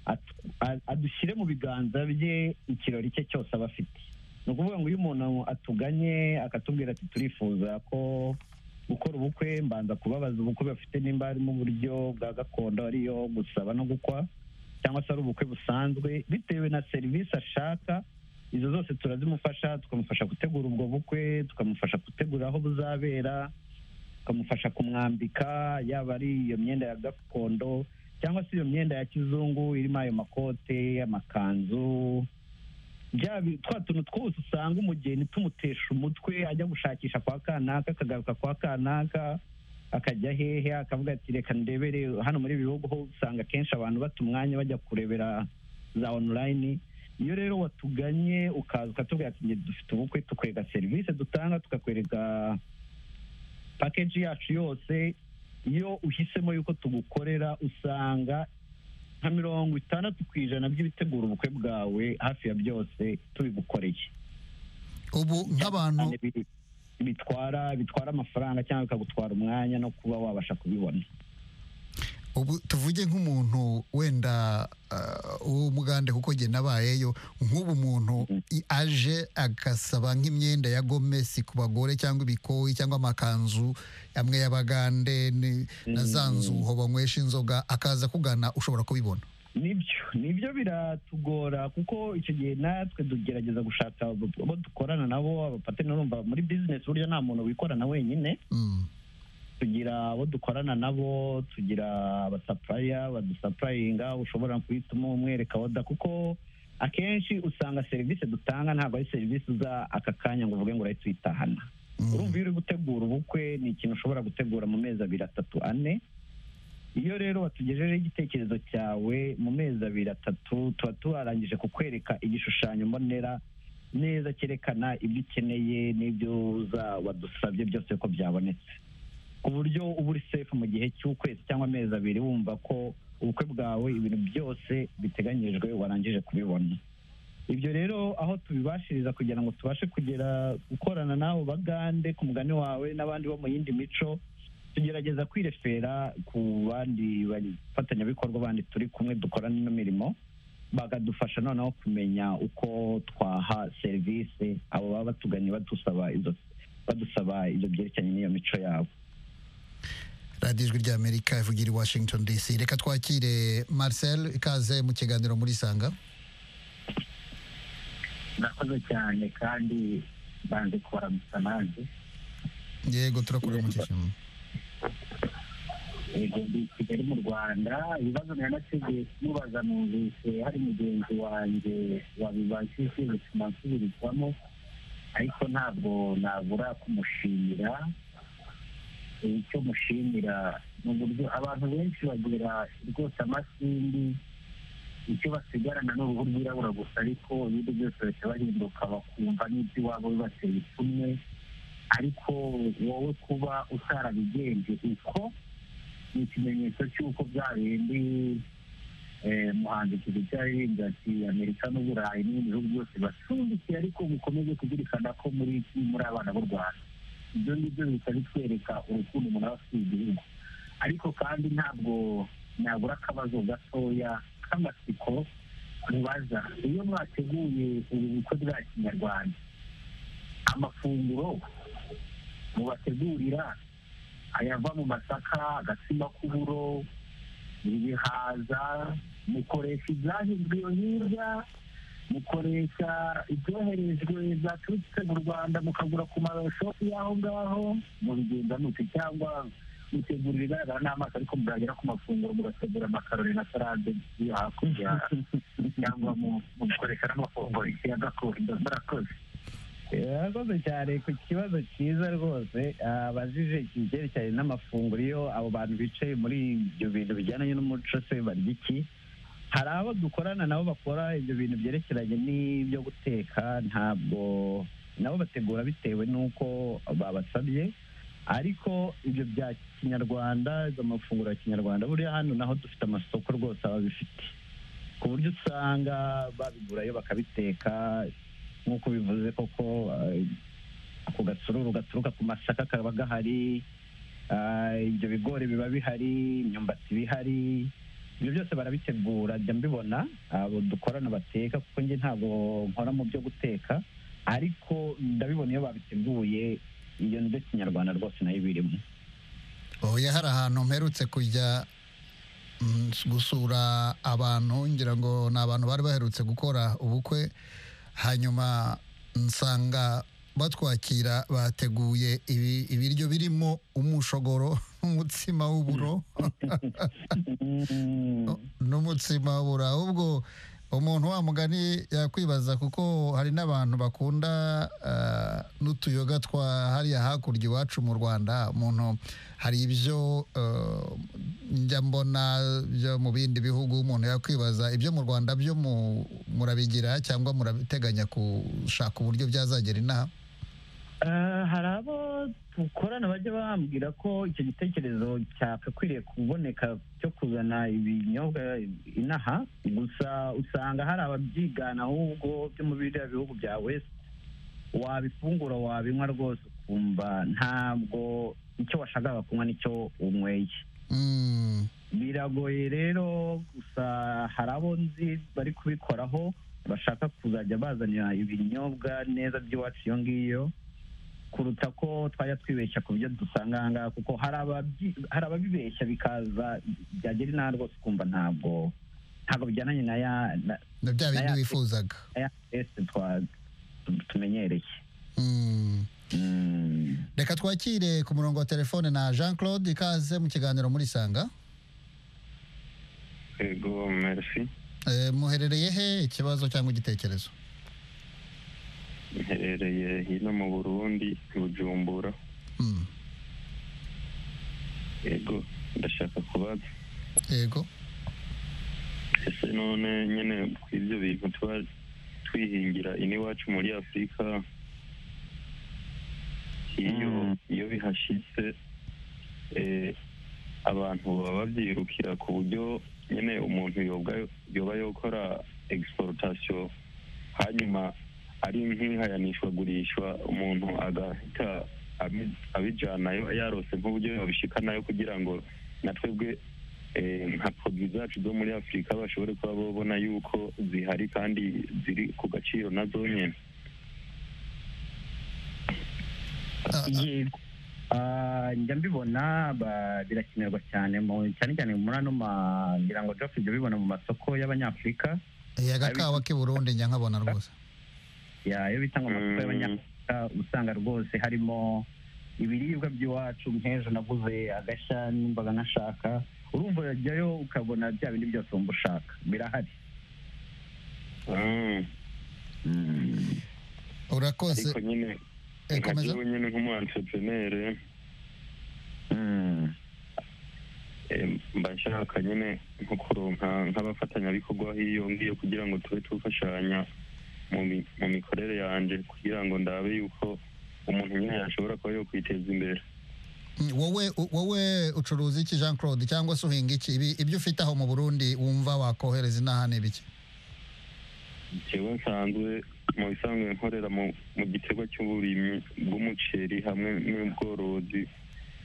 at- a- adushyire mu biganza bye ikirori cye cyose aba afite ni ukuvuga ngo iyo umuntu atuganye akatubwira ati turifuza ko gukora ubukwe mbanza kubabaza ubukwe bafite nimba harimo uburyo bwa gakondo ariyo gusaba no gukwa cyangwa se ari ubukwe busanzwe bitewe na serivisi ashaka izo zose turazimufasha tukamufasha gutegura ubwo bukwe tukamufasha gutegura aho buzabera tukamufasha kumwambika yaba ari iyo myenda ya gakondo cyangwa se iyo myenda ya kizungu irimo ayo makote amakanzu bya bi- twa tuntu twose usanga umugeni tumutesha umutwe ajya gushakisha kwa kanaka akagaruka kwa kanaka akajya hehe akavuga ati reka ndebere hano muri ibi bihugu ho usanga akenshi abantu bata umwanya bajya kurebera za online iyo rero watuganye ukaza ukatubwira ati "Njye dufite ubukwe tukwereka serivisi dutanga tukakwereka pakeji yacu yose iyo uhisemo yuko tugukorera usanga nka mirongo itandatu ku ijana by'ibitegura ubukwe bwawe hafi ya byose tubigukoreye ubu nk'abantu Cyane bi- bitwara bitwara amafaranga cyangwa bikagutwara umwanya no kuba wabasha kubibona ubu tuvuge nk'umuntu wenda ah, w'umugande kuko njye nabayeyo nk'ubu muntu i- aje agasaba nk'imyenda ya gomesi ku bagore cyangwa ibikoyi cyangwa amakanzu amwe y'abagande ni- na za nzuho banywesha inzoga akaza kugana ushobora kubibona nibyo nibyo biratugora kuko icyo gihe natwe tugerageza gushaka abo abo dukorana nabo abapateni urumva muri bizinesi burya nta muntu wikorana wenyine Mm. tugira abo dukorana nabo tugira abasapuraya badusapurayinga ushobora guhita umwereka oda kuko akenshi usanga serivisi dutanga ntabwo ari serivisi za aka kanya ngo uvuge ngo urahita uyitahana Mm. urumva iyo uri gutegura ubukwe ni ikintu ushobora gutegura mu mezi abiri atatu ane iyo rero watugejejeho igitekerezo cyawe mu mezi abiri atatu tuba turarangije kukwereka igishushanyo mbonera neza cyerekana ibyo ukeneye n'ibyo uza wadusabye byose ko byabonetse ku buryo uba uri sefu mu gihe cy'ukwezi cyangwa amezi abiri wumva ko ubukwe bwawe ibintu byose biteganyijwe warangije kubibona ibyo rero aho tubibashiriza kugira ngo tubashe kugera gukorana n'abo bagande ku mugani wawe n'abandi bo mu yindi mico tugerageza kwirefera ku bandi bafatanyabikorwa bandi turi kumwe dukorana ino mirimo bakadufasha noneho kumenya uko twaha serivisi abo baba batuganye badusaba izo badusaba ibyo byerekeranye n'iyo mico yabo radiyo ijwi ry'amerika ivugira i washington dc reka twakire marcel ikaze mu kiganiro muri sanga murakoze cyane kandi banze kubaramutsa nanjye yego turakuramukije mm. yego ndi i kigali mu rwanda ibibazo nari nateguye kumubaza numvise hari mugenzi wanjye wabibajije bituma nsubirwamo ariko ntabwo nabura kumushimira icyo mushimira ni uburyo abantu benshi bagira rwose amasindi icyo basigarana ni uruhu rwirabura gusa ariko ibindi byose bahita bahinduka bakumva n'iby'iwabo bibateye ipfunwe ariko wowe kuba utarabigenje uko ni ikimenyetso cy'uko bya bindi eh, muhanzi kizica yaririmbye ati amerika n'uburayi n'ibindi bihugu byose bacumbikiye ariko mukomeze kuzirikana ko muri iki muri abana b'u rwanda ibyo ngibyo bihita bitwereka urukundo umuntu aba afitiye igihugu ariko kandi ntabwo nabura akabazo gatoya k'amatsiko ntibaza iyo mwateguye ubu bukwe bwa kinyarwanda amafunguro mubategurira ayava mu masaka agatsima k'uburo ibihaza mukoresha ibyahinzwe iyo hirya mukoresha ibyoherejwe zaturutse mu rwanda mukagura ku mashopu y'aho ngaho mubigenza mute cyangwa mutegura ibigaragara n'amaso ariko muragera ku mafunguro mugategura amakaroni na salade yo hakurya cyangwa mu- mugakoresha n'amafunguro ya gakondo murakoze yakoze cyane ku kibazo cyiza rwose abajije ibyerekeranye n'amafunguro iyo abo bantu bicaye muri ibyo bintu bijyanye n'umuco se barya iki hari abo dukorana nabo bakora ibyo bintu byerekeranye n'ibyo guteka ntabwo nabo bategura bitewe n'uko babasabye ariko ibyo bya kinyarwanda amafunguro ya kinyarwanda buriya hano naho dufite amasoko rwose ababifite ku buryo usanga babigurayo bakabiteka nk'uko bivuze koko eh, ako gasururu gaturuka ku masaka kaba gahari ah, ibyo bigori biba bihari imyumbati iba ihari ibyo byose barabitegura njya mbibona abo dukorana bateka kuko njye ntabwo nkora mu byo guteka ariko ndabibona iyo babiteguye iyo ndyo kinyarwanda rwose nayo ibirimo oya hari ahantu mperutse kujya mm, gusura abantu ngira ngo ni abantu bari baherutse gukora ubukwe hanyuma nsanga batwakira bateguye ibi- ibiryo birimo umushogoro n'umutsima w'uburo Mm. n'umutsima w'uburo ahubwo umuntu wa mugani yakwibaza kuko hari n'abantu bakunda ah, n'utuyoga twa hariya hakurya iwacu mu rwanda umuntu hari ibyo ah, njya mbona byo mu bindi bihugu umuntu yakwibaza ibyo mu rwanda byo mu- murabigira cyangwa murabiteganya gushaka uburyo byazagera inaha Ah, hari abo dukorana bajya bambwira ko icyo gitekerezo cyakakwiriye kuboneka cyo kuzana ibinyobwa inaha gusa usanga hari ababyigana ahubwo byo mu biriya bihugu bya west wabifungura wabinywa rwose ukumva ntabwo icyo washakaga kunywa nicyo unyweye Mm. biragoye rero gusa hari abo nzi bari kubikoraho bashaka kuzajya bazanira ibinyobwa neza by'iwacu iyo ngiyo kuruta ko twajya twibeshya ku byo dusanga aha ngaha kuko hari ababyi- hari ababibeshya bikaza byagera inaha rwose ukumva ntabwo ntabwo bijyananye na ya na na bya bindi Nayafi- wifuzaga na ya teste twa tu- tumenyereye Mm. Mm. reka twakire ku murongo wa telefone na jean claude ikaze mu kiganiro muri sanga yego merci Eh, muherereye he ikibazo cyangwa igitekerezo mherereye hino mu burundi bujumbura Mm. yego ndashaka kubaza yego ese none nyine ku ibyo bintu tuba twihingira iwacu muri afurika iyo Mm. iyo bihashitse eh, abantu baba babyirukira ku buryo nyine umuntu yoba yoba yokora egisiporotasiyo hanyuma ari nk'ihayanishwagurishwa umuntu agahita abi- abijanayo yarose nk'uburyo yabishikanayo kugira ngo na twebwe eh, nka poroduwi zacu zo muri afurika bashobore kuba babona yuko zihari kandi ziri ku gaciro na zonyine Ah, ah, yego Ah, njya mbibona ba- birakenerwa cyane mu cyane cyane muri ano ma ngira ngo Geoff njya bibona mu masoko y'abanyafurika eh, agakawa k'i burundi njya nkabona rwose ya iyo bitanga amasoko Mm. y'abanyafurika usanga rwose harimo ibiribwa by'iwacu nk'ejo naguze agashya n'imbaga nashaka urumva urajyayo ukabona bya bindi byose wumva ushaka birahari Ah, urakoze ariko nyine eh, nka komeza jewe nyine nk'umu entrepreneur Mm. eh, mba nshaka nyine nko kuronka nk'abafatanyabikorwa hiyo ngiyo kugira ngo tube tufashanya mu mi- mu mikorere yanje kugira ngo ndabe yuko umuntu nyine yashobora kuba yokwiteza imbere Mm, wowe u- wowe ucuruza iki jean claude cyangwa se uhinga iki Ibi- ibyo ufite aho mu burundi wumva wakohereza inaha ni ibiki jewe nsanzwe mu bisanzwe nkorera mu mu gikorwa cy'uburimyi bw'umuceri hamwe n'ubworozi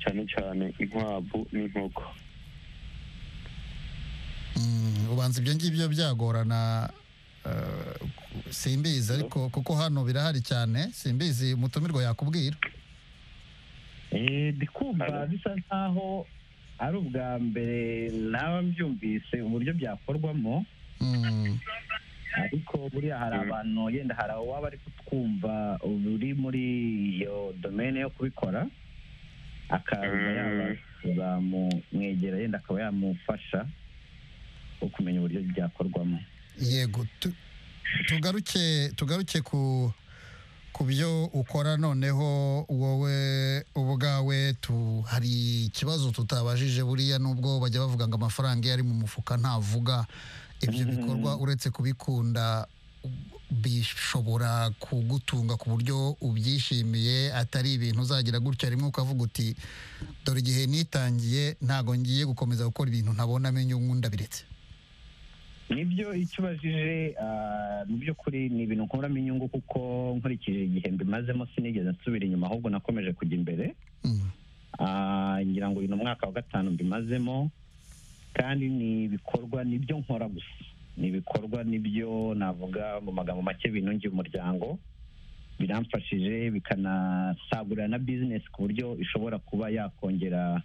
cyane cyane inkwavu n'inkoko Mm, ubanza ibyo ngibyo byagorana eh, ku- simbizi ariko kuko hano birahari cyane simbizi umutumirwa yakubwira Eh, ndi kumva Halo. bisa nkaho ari ubwa mbere naba mbyumvise uburyo byakorwamo Mm. ariko buriya hari Mm. abantu yenda hari uwaba ari kutwumva uri muri iyo domene yo kubikora akaza Mm. yaba yazamumwegera yenda akaba yamufasha wo kumenya uburyo byakorwamo yego tu- tugaruke tugaruke ku ku byo ukora noneho wowe ubwawe tu hari ikibazo tutabajije buriya nubwo bajya bavuga ngo amafaranga iyo ari mu mufuka ntavuga ibyo bikorwa uretse kubikunda u- bishobora kugutunga ku buryo ubyishimiye atari ibintu uzagira gutya rimwe ukavuga uti dore igihe nitangiye ntabwo ngiye gukomeza gukora ibintu ntabona amenyo ndabiretse nibyo icyo ubajije ah, mu by'ukuri ni ibintu nkuramo inyungu kuko nkurikije igihe mbimazemo sinigeze nsubira inyuma ahubwo nakomeje kujya imbere Mm. Ah, ngira ngo uyu ni umwaka wa gatanu mbimazemo kandi ni ibikorwa nibyo nkora gusa ni ibikorwa nibyo navuga mu magambo make binungiye umuryango biramfashije bikanasagurira na bizinesi ku buryo ishobora kuba yakongera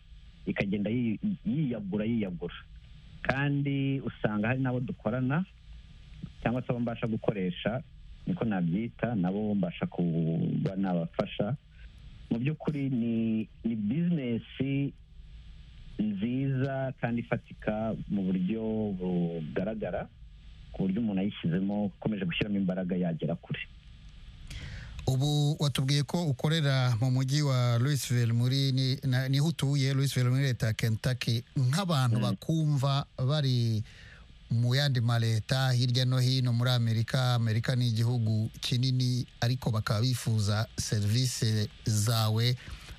ikagenda yi- yiyagura yiyagura kandi usanga hari n'abo dukorana cyangwa se abo mbasha gukoresha niko nabyita nabo mbasha kuba nabafasha mu by'ukuri ni ni bizinesi nziza kandi ifatika mu buryo bugaragara ku buryo umuntu ayishyizemo ukomeje gushyiramo imbaraga yagera kure ubu watubwiye ko ukorera mu mujyi wa Louisville muri ni- na- niho utuye Louisville muri leta ya Kentucky nk'abantu bakumva bari mu yandi ma leta hirya no hino muri Amerika Amerika ni igihugu kinini ariko bakaba bifuza serivisi zawe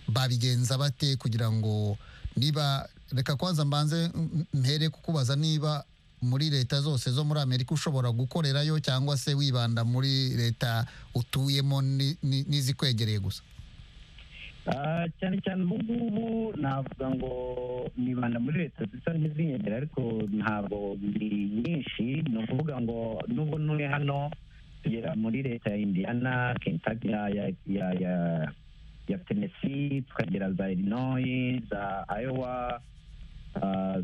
babigenza bate kugira ngo niba reka kwanza mbanze m- mpere kukubaza niba muri leta zose zo muri amerika ushobora gukorerayo cyangwa se wibanda muri leta utuyemo ni- ni- n'izikwegereye gusa Ah, cyane cyane ubu ngubu navuga ngo nibanda muri leta zisa n'izinyegera ariko ntabwo ndi nyinshi ni ukuvuga ngo nubwo ntuye hano tugera muri leta ya indiana kentucky ya ya ya ya, ya tennessee tukagera za illinois za iowa ah,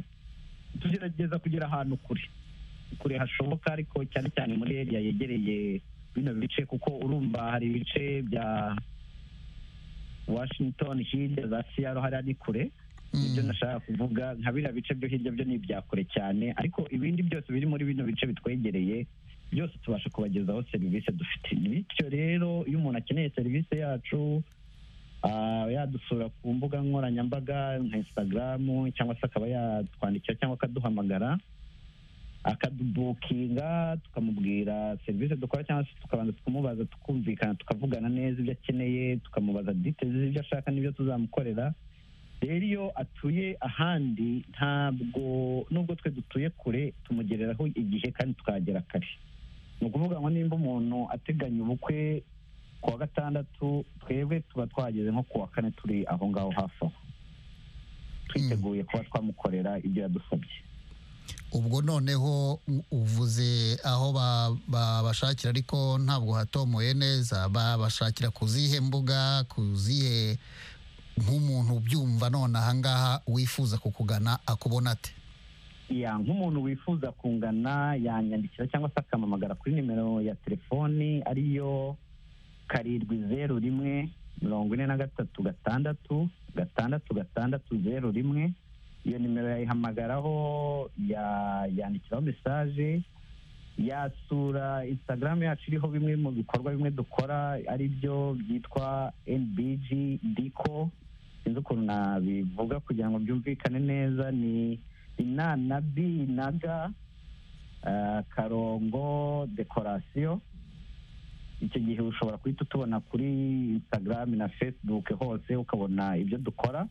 tugerageza kugera ahantu kure kure hashoboka ariko cyane cyane muri area yegereye bino bice kuko urumva hari ibice bya washington hirya za siyaro hariya ni kure nibyo nashaka kuvuga nka biriya bice byo hirya byo ni ibya kure cyane ariko ibindi byose biri muri bino bice bitwegereye byose tubasha kubagezaho serivisi dufite bityo rero iyo umuntu akeneye serivisi yacu ah, yadusura ku mbuga nkoranyambaga nka instagram cyangwa se akaba yatwandikira cyangwa akaduhamagara akadubukinga tukamubwira serivisi dukora cyangwa se tukabanza tukumubaza tukumvikana tukavugana neza ibyo akeneye tukamubaza details z'ibyo ashaka n'ibyo tuzamukorera rero iyo atuye ahandi ntabwo nubwo twe dutuye kure tumugereraho igihe kandi tukahagera kare ni ukuvuga ngo nimba umuntu ateganya ubukwe ku wa gatandatu twebwe tuba twahageze nko ku wa kane turi aho ngaho hafi aho twiteguye kuba twamukorera ibyo yadusabye ubwo noneho u- uvuze aho ba- babashakira ariko ntabwo hatomoye neza babashakira ku zihe mbuga ku zihe nk'umuntu ubyumva none ahangaha wifuza kukugana akubona ate ya nk'umuntu wifuza kungana yanyandikira cyangwa se akampamagara kuri nimero ya telefoni ariyo karindwi zeru rimwe mirongo ine na gatatu gatandatu gatandatu gatandatu zeru rimwe iyo nimero yayihamagaraho ya- yandikiraho mesaje yasura instagram yacu iriho bimwe mu bikorwa bimwe dukora ari byo byitwa nbg diko sinzi ukuntu nabivuga kugira ngo byumvikane neza ni ina na bi na ga eh, karongo dekorasiyo icyo gihe ushobora guhita utubona kuri instagram na facebook hose ukabona ibyo dukora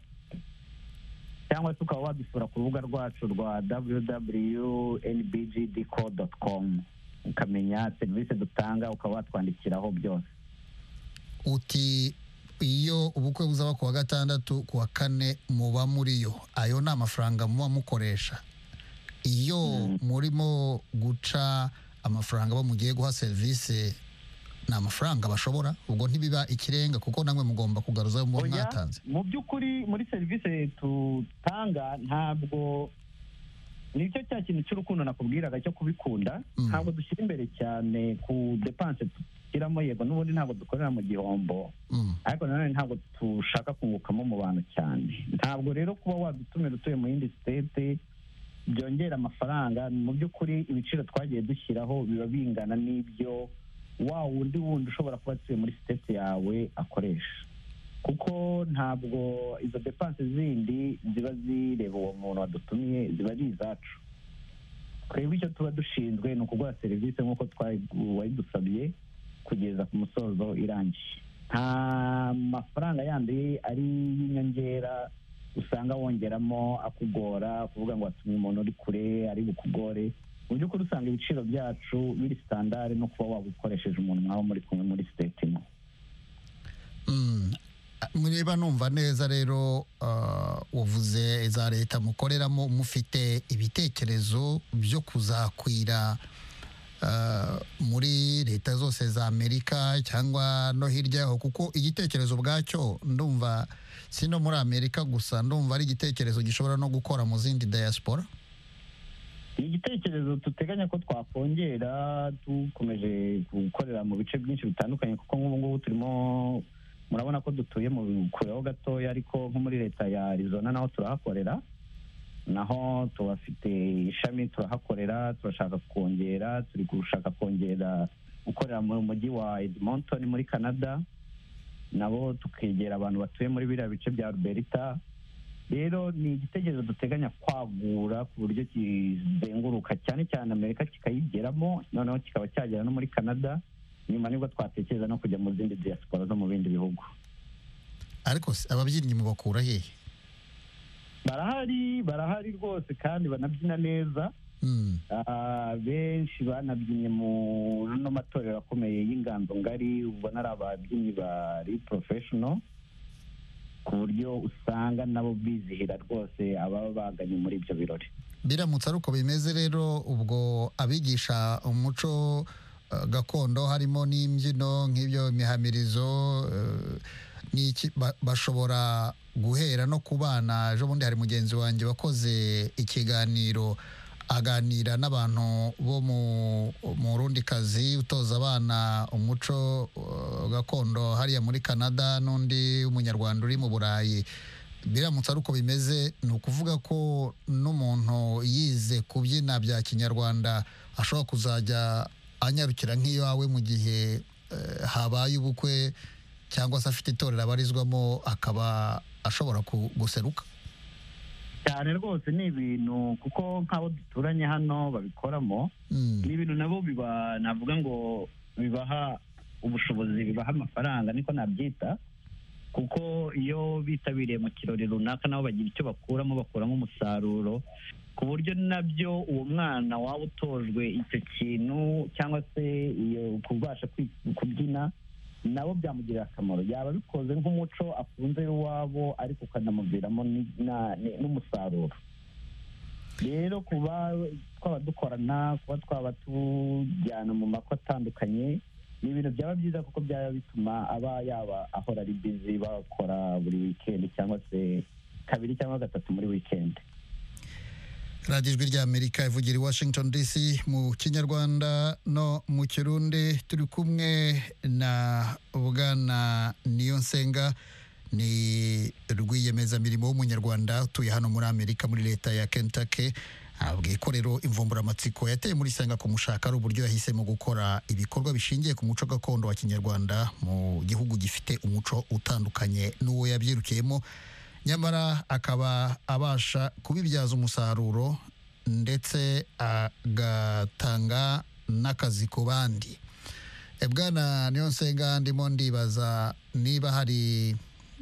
cyangwa se ukaba wadusura ku rubuga rwacu rwa www.nbgdco.com ukamenya serivisi dutanga ukaba watwandikiraho byose uti iyo ubukwe buzaba ku wa gatandatu ku wa kane muba muriyo ayo ni amafaranga muba mukoresha iyo murimo guca amafaranga abo mugiye guha serivisi ni amafaranga bashobora ubwo ntibiba ikirenga kuko namwe mugomba kugaruza ayo muba Oya, mwatanze mu by'ukuri muri serivisi dutanga ntabwo nicyo cya kintu cy'urukundo nakubwiraga cyo kubikunda Mm. ntabwo dushyira imbere cyane ku depanse dushyiramo yego n'ubundi ntabwo dukorera mu gihombo Mm. ariko nanone ntabwo dushaka kungukamo mu bantu cyane ntabwo rero kuba wadutumira utuye mu yindi sitete byongera amafaranga mu by'ukuri ibiciro twagiye dushyiraho biba bingana n'ibyo wa wundi wundi ushobora kuba atuye muri sitete yawe akoresha kuko ntabwo izo depanse zindi ziba zireba uwo muntu wadutumiye ziba ari izacu twebwe icyo tuba dushinzwe ni ukuguha serivisi nk'uko wayidusabye kugeza ku musozo irangiye nta mafaranga yandi ari y'inyongera usanga wongeramo akugora kuvuga ngo watumye umuntu uri kure ari bukugore mu by'ukuri usanga ibiciro byacu biri sitandari no kuba waba ukoresheje umuntu mwaba muri kumwe muri siteti imwe mureba numva neza rero wavuze za leta mukoreramo mufite ibitekerezo byo kuzakwira muri leta zose za amerika cyangwa no hirya yaho kuko igitekerezo ubwacyo ndumva si no muri amerika gusa ndumva ari igitekerezo gishobora no gukora mu zindi diaspora ni igitekerezo duteganya ko twakongera dukomeje gukorera mu bice byinshi bitandukanye kuko nk'ubu ngubu turimo murabona ko dutuye mu kureho gatoya ariko nko muri leta ya arizona naho turahakorera naho tubafite ishami turahakorera turashaka kongera turi gushaka kongera gukorera mu mujyi wa edmonton muri canada nabo tukegera abantu batuye muri biriya bice bya alberta rero ni igitekerezo duteganya kwagura ku buryo kizenguruka cyane cyane amerika kikayigeramo noneho kikaba cyagera no muri canada nyuma nibwo twatekereza no kujya mu zindi diaspora zo mu bindi bihugu ariko ababyinnyi mubakura hehe barahari barahari rwose kandi banabyina neza benshi banabyinnye mu ano matorero akomeye y'inganzo ngari ubona ari ababyinnyi bari porofeshono ku buryo usanga nabo bizihira rwose ababa baganye muri ibyo birori biramutse ari uko bimeze rero ubwo abigisha umuco gakondo harimo n'imbyino nk'ibyo mihamirizo bashobora guhera no ku bana ejo bundi hari mugenzi wanjye wakoze ikiganiro aganira n'abantu bo mu rundi kazi utoza abana umuco gakondo hariya muri canada n'undi w'umunyarwanda uri mu burayi biramutse ari uko bimeze ni ukuvuga ko n'umuntu yize kubyina bya kinyarwanda ashobora kuzajya anyarukira nk'iyawe mu gihe habaye ubukwe cyangwa se afite itorero abarizwamo akaba ashobora guseruka cyane rwose ni ibintu kuko nk'abo duturanye hano babikoramo ni ibintu nabo biba navuga ngo bibaha ubushobozi bibaha amafaranga niko nabyita kuko iyo bitabiriye mu kirori runaka nabo bagira icyo bakuramo bakuramo umusaruro ku buryo nabyo uwo mwana waba utojwe icyo kintu cyangwa se kubasha kubyina nabo byamugirira akamaro yaba bikoze nk'umuco akunze iwabo ariko ukanamuviramo n'umusaruro rero kuba twaba dukorana kuba twaba tujyana mu mako atandukanye ni ibintu byaba byiza kuko byaba bituma aba yaba ahora ari bizi bakora buri wikendi cyangwa se kabiri cyangwa gatatu muri wikendi radiyo ijwi ry'amerika ivugira i washington dc mu kinyarwanda no mu kirundi turi kumwe na bwana niyonsenga ni rwiyemezamirimo w'umunyarwanda utuye hano muri amerika muri leta ya kentucky bwikorero imvumburamatsiko yateye muri sanga kumushaka ari uburyo yahisemo gukora ibikorwa bishingiye ku muco gakondo wa kinyarwanda mu gihugu gifite umuco utandukanye n'uwo yabyirukiyemo nyamara akaba abasha kubibyaza umusaruro ndetse agatanga n'akazi ku bandi bwana niyo nsenga ndimo ndibaza niba hari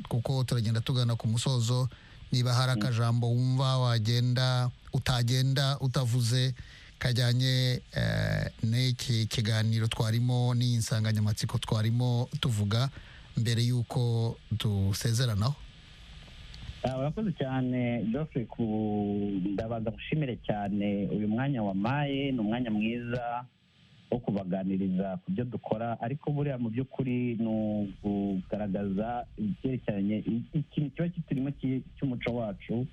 kuko turagenda tugana ku musozo niba hari akajambo wumva wagenda utagenda utavuze kajyanye n'iki kiganiro twarimo n'iyi nsanganyamatsiko twarimo tuvuga mbere y'uko dusezeranaho urakoze cyane Geoffrey ku ndabaga mushimire cyane uyu mwanya wamaye ni umwanya mwiza wo kubaganiriza ku byo dukora ariko buriya mu by'ukuri ni ukugaragaza ibyerekeranye ikintu kiba kiturimo cy'umuco wacu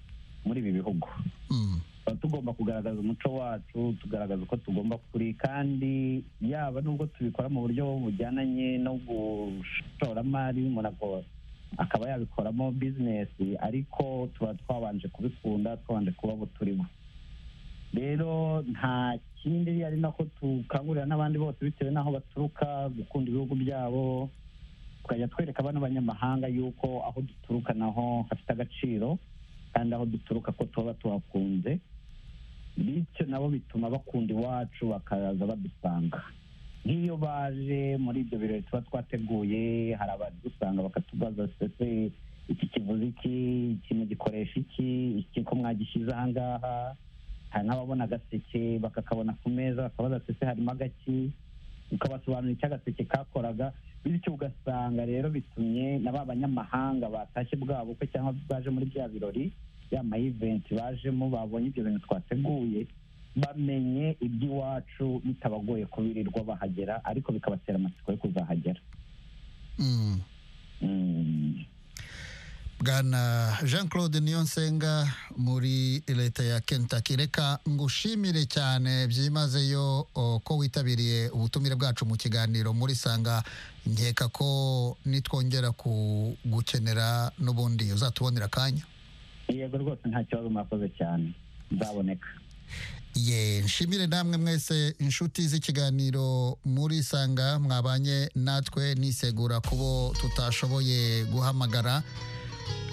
muri ibi bihugu tuba tugomba kugaragaza umuco wacu tugaragaza uko tugomba kuri kandi yaba nubwo tubikora mu buryo bujyananye no gushoramari umuntu agora akaba yabikoramo bizinesi ariko tuba twabanje kubikunda twabanje kuba abo turimo rero nta kindi ari nako tukangurira n'abandi bose bitewe n'aho baturuka gukunda ibihugu byabo tukajya twereka abana b'abanyamahanga yuko aho duturuka naho hafite agaciro kandi aho duturuka ko tuba tuhakunze bityo nabo bituma bakunda iwacu bakaza badusanga nk'iyo baje muri ibyo birori tuba twateguye hari abadusanga bakatubaza se iki kivuze iki iki mugikoresha iki iki ko mwagishyize aha ngaha hari n'ababona agaseke bakakabona ku meza bakabaza se harimo agaki ukabasobanurira icyo agaseke kakoraga bityo ugasanga rero bitumye na ba banyamahanga batashye bwa bukwe cyangwa baje muri bya birori ya mayiventi bajemo babonye ibyo bintu twateguye bamenye iby'iwacu bitabagoye kubirirwa bahagera ariko bikabatera amatsiko yo kuzahagera Mm. Mm. bwana jean claude niyonsenga muri leta ya kentucky reka ngushimire cyane byimazeyo o, ko witabiriye ubutumire bwacu mu kiganiro muri sanga nkeka ko nitwongera kugukenera n'ubundi uzatubonera akanya yego rwose nta kibazo mwakoze cyane nzaboneka ye nshimire namwe mwese inshuti z'ikiganiro muri sanga mwabanye natwe nisegura kubo tutashoboye guhamagara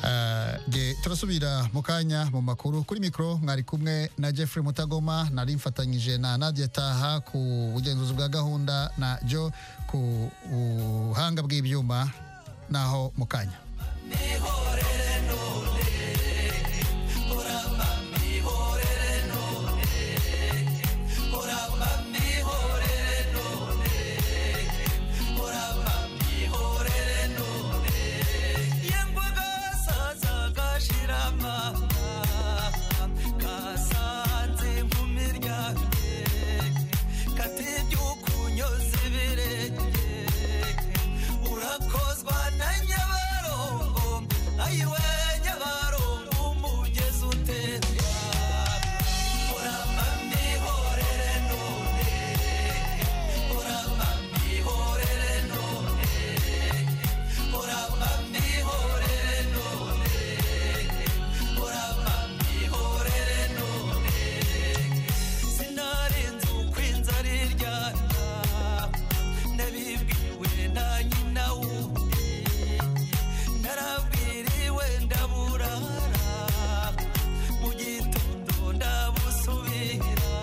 Ah, nge turasubira mu kanya mu makuru kuri mikoro mwari kumwe na jeffrey mutagoma nari mfatanyije na nadia taha ku bugenzuzi bwa gahunda na jo ku buhanga bw'ibyuma naho mu kanya sinarenze uko inzara iryana nabibwiwe na nyina wundi narabwiriwe ndaburara mu gitondo ndabusubira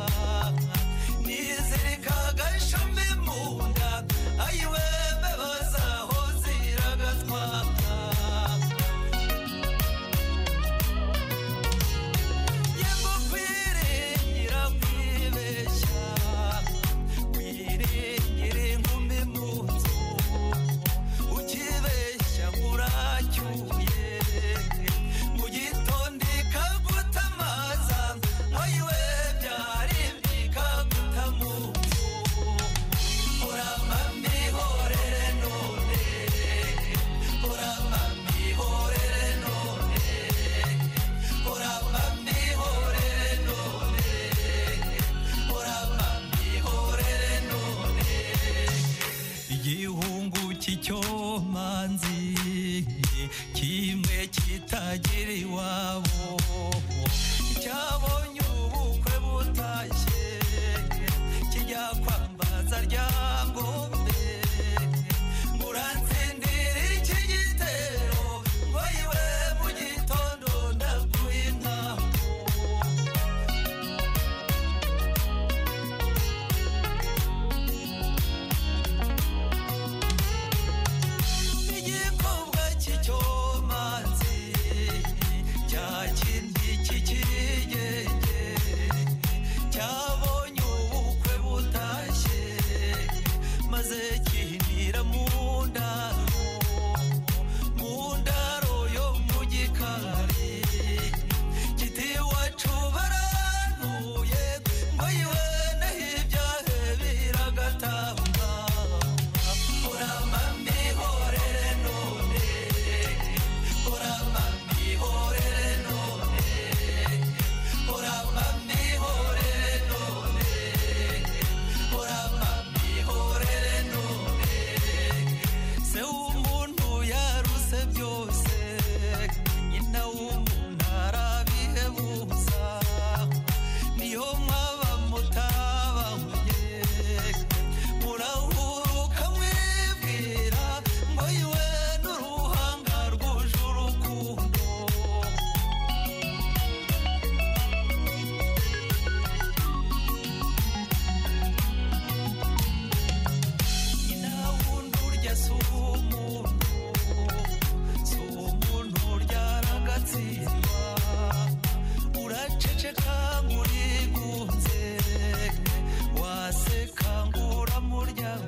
nizirika agashami mu nda ayiwe mbebaza aho ziragatwara igihungu cy'icyomanzi kimwe kitagira iwabo